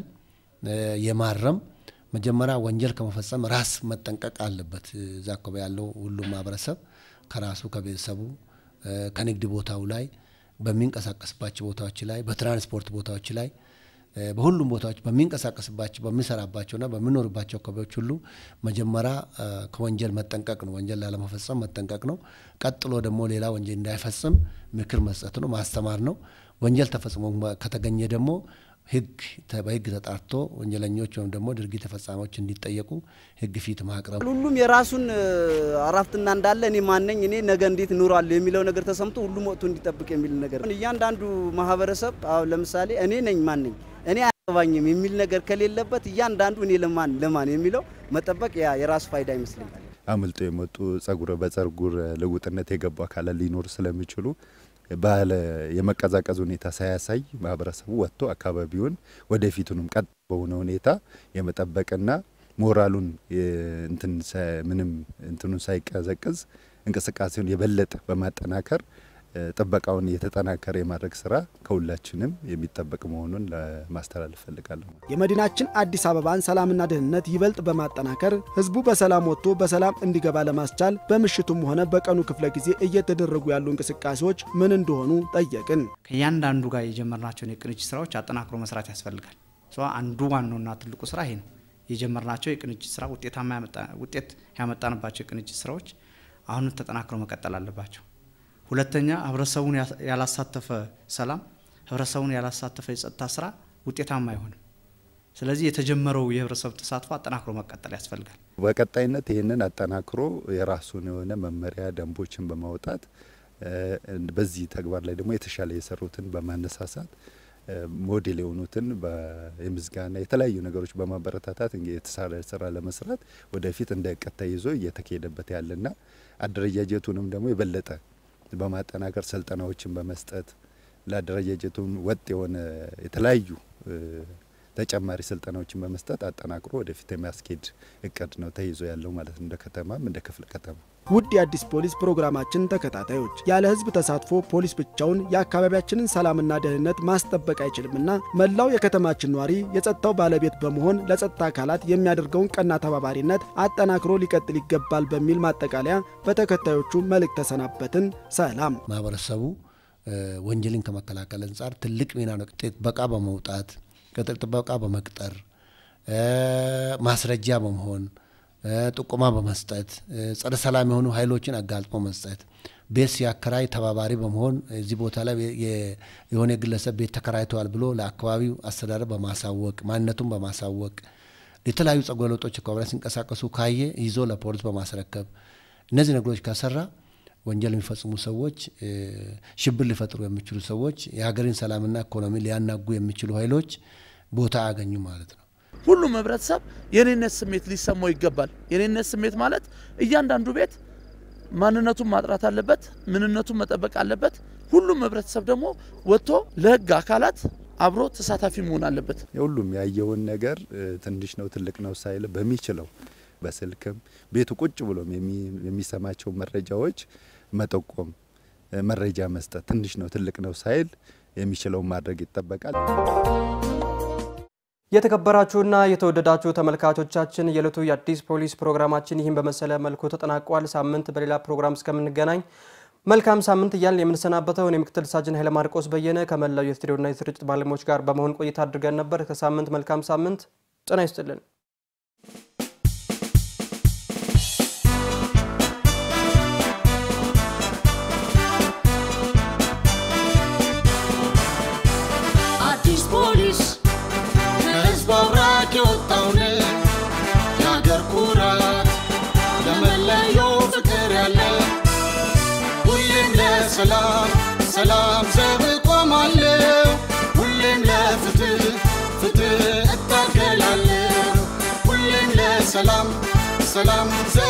የማረም መጀመሪያ ወንጀል ከመፈጸም ራስ መጠንቀቅ አለበት። እዛ አካባቢ ያለው ሁሉም ማህበረሰብ ከራሱ ከቤተሰቡ፣ ከንግድ ቦታው ላይ፣ በሚንቀሳቀስባቸው ቦታዎች ላይ፣ በትራንስፖርት ቦታዎች ላይ በሁሉም ቦታዎች በሚንቀሳቀስባቸው በሚሰራባቸውና በሚኖርባቸው አካባቢዎች ሁሉ መጀመሪያ ከወንጀል መጠንቀቅ ነው። ወንጀል ላለመፈጸም መጠንቀቅ ነው። ቀጥሎ ደግሞ ሌላ ወንጀል እንዳይፈጽም ምክር መስጠት ነው፣ ማስተማር ነው። ወንጀል ተፈጽሞ ከተገኘ ደግሞ ህግ በህግ ተጣርቶ ወንጀለኞች ወይም ደግሞ ድርጊት ተፈጻሚዎች እንዲጠየቁ ህግ ፊት ማቅረብ ሁሉም የራሱን አራፍትና እንዳለ እኔ ማነኝ እኔ ነገ እንዴት እኖራለሁ የሚለው ነገር ተሰምቶ ሁሉም ወጥቶ እንዲጠብቅ የሚል ነገር እያንዳንዱ ማህበረሰብ አሁን ለምሳሌ እኔ ነኝ ማነኝ እኔ አያገባኝም የሚል ነገር ከሌለበት እያንዳንዱ እኔ ለማን ለማን የሚለው መጠበቅ ያ የራሱ ፋይዳ ይመስለኛል። አምልጦ የመጡ ጸጉረ በጸጉር ልውጥነት የገቡ አካላት ሊኖሩ ስለሚችሉ ባለ የመቀዛቀዝ ሁኔታ ሳያሳይ ማህበረሰቡ ወጥቶ አካባቢውን ወደፊቱንም ቀጥ በሆነ ሁኔታ የመጠበቅና ሞራሉን እንትን ምንም እንትኑን ሳይቀዘቅዝ እንቅስቃሴውን የበለጠ በማጠናከር ጥበቃውን የተጠናከረ የማድረግ ስራ ከሁላችንም የሚጠበቅ መሆኑን ለማስተላለፍ ፈልጋለሁ። የመዲናችን አዲስ አበባን ሰላምና ደህንነት ይበልጥ በማጠናከር ህዝቡ በሰላም ወጥቶ በሰላም እንዲገባ ለማስቻል በምሽቱም ሆነ በቀኑ ክፍለ ጊዜ እየተደረጉ ያሉ እንቅስቃሴዎች ምን እንደሆኑ ጠየቅን። ከእያንዳንዱ ጋር የጀመርናቸውን የቅንጅት ስራዎች አጠናክሮ መስራት ያስፈልጋል። አንዱ ዋናውና ትልቁ ስራ ይሄ ነው። የጀመርናቸው የቅንጅት ስራ ውጤታማ ውጤት ያመጣንባቸው የቅንጅት ስራዎች አሁንም ተጠናክሮ መቀጠል አለባቸው። ሁለተኛ ህብረተሰቡን ያላሳተፈ ሰላም፣ ህብረተሰቡን ያላሳተፈ የጸጥታ ስራ ውጤታማ አይሆንም። ስለዚህ የተጀመረው የህብረተሰብ ተሳትፎ አጠናክሮ መቀጠል ያስፈልጋል። በቀጣይነት ይህንን አጠናክሮ የራሱን የሆነ መመሪያ ደንቦችን በማውጣት በዚህ ተግባር ላይ ደግሞ የተሻለ የሰሩትን በማነሳሳት ሞዴል የሆኑትን የምስጋና የተለያዩ ነገሮች በማበረታታት የተሳለ ስራ ለመስራት ወደፊት እንደ እቅድ ተይዞ እየተካሄደበት ያለና አደረጃጀቱንም ደግሞ የበለጠ በማጠናከር ስልጠናዎችን በመስጠት ለአደረጃጀቱም ወጥ የሆነ የተለያዩ ተጨማሪ ስልጠናዎችን በመስጠት አጠናክሮ ወደፊት የሚያስኬድ እቅድ ነው ተይዞ ያለው ማለት ነው፣ እንደ ከተማም እንደ ክፍለ ከተማ። ውድ የአዲስ ፖሊስ ፕሮግራማችን ተከታታዮች ያለ ህዝብ ተሳትፎ ፖሊስ ብቻውን የአካባቢያችንን ሰላምና ደህንነት ማስጠበቅ አይችልምና መላው የከተማችን ነዋሪ የጸጥታው ባለቤት በመሆን ለጸጥታ አካላት የሚያደርገውን ቀና ተባባሪነት አጠናክሮ ሊቀጥል ይገባል በሚል ማጠቃለያ በተከታዮቹ መልእክት ተሰናበትን። ሰላም። ማህበረሰቡ ወንጀልን ከመከላከል አንጻር ትልቅ ሚና ነው። ጥበቃ በመውጣት ቅጥር ጥበቃ በመቅጠር ማስረጃ በመሆን ጥቆማ በመስጠት ጸረ ሰላም የሆኑ ኃይሎችን አጋልጦ መስጠት፣ ቤት ሲያከራይ ተባባሪ በመሆን እዚህ ቦታ ላይ የሆነ ግለሰብ ቤት ተከራይተዋል ብሎ ለአካባቢው አስተዳደር በማሳወቅ ማንነቱን በማሳወቅ የተለያዩ ጸጉረ ልውጦች አካባቢ ሲንቀሳቀሱ ካየ ይዞ ለፖሊስ በማስረከብ እነዚህ ነገሮች ከሰራ ወንጀል የሚፈጽሙ ሰዎች፣ ሽብር ሊፈጥሩ የሚችሉ ሰዎች፣ የሀገርን ሰላምና ኢኮኖሚ ሊያናጉ የሚችሉ ኃይሎች ቦታ አያገኙ ማለት ነው። ሁሉም ህብረተሰብ የኔነት ስሜት ሊሰማው ይገባል። የኔነት ስሜት ማለት እያንዳንዱ ቤት ማንነቱን ማጥራት አለበት፣ ምንነቱን መጠበቅ አለበት። ሁሉም ህብረተሰብ ደግሞ ወጥቶ ለህግ አካላት አብሮ ተሳታፊ መሆን አለበት። የሁሉም ያየውን ነገር ትንሽ ነው ትልቅ ነው ሳይል በሚችለው በስልክም ቤቱ ቁጭ ብሎም የሚሰማቸው መረጃዎች መጠቆም፣ መረጃ መስጠት ትንሽ ነው ትልቅ ነው ሳይል የሚችለውን ማድረግ ይጠበቃል። የተከበራችሁና የተወደዳችሁ ተመልካቾቻችን የዕለቱ የአዲስ ፖሊስ ፕሮግራማችን ይህን በመሰለ መልኩ ተጠናቋል። ሳምንት በሌላ ፕሮግራም እስከምንገናኝ መልካም ሳምንት እያልን የምንሰናበተው እኔ ምክትል ሳጅን ኃይለ ማርቆስ በየነ ከመላው የስቱዲዮና የስርጭት ባለሙያዎች ጋር በመሆን ቆይታ አድርገን ነበር። ከሳምንት መልካም ሳምንት ጤና ይስጥልን። አዲስ ፖሊስ ከህዝብ አብራክ የወጣውን የአገር ኩራት ለመለየው ፍቅር ያለ ሁሌም ለሰላም ሰላም ዘብ እቆማለሁ ሁሌም ለፍትህ ፍትህ እታገላለሁ ሁሌም ለሰላም ሰላም ዘብ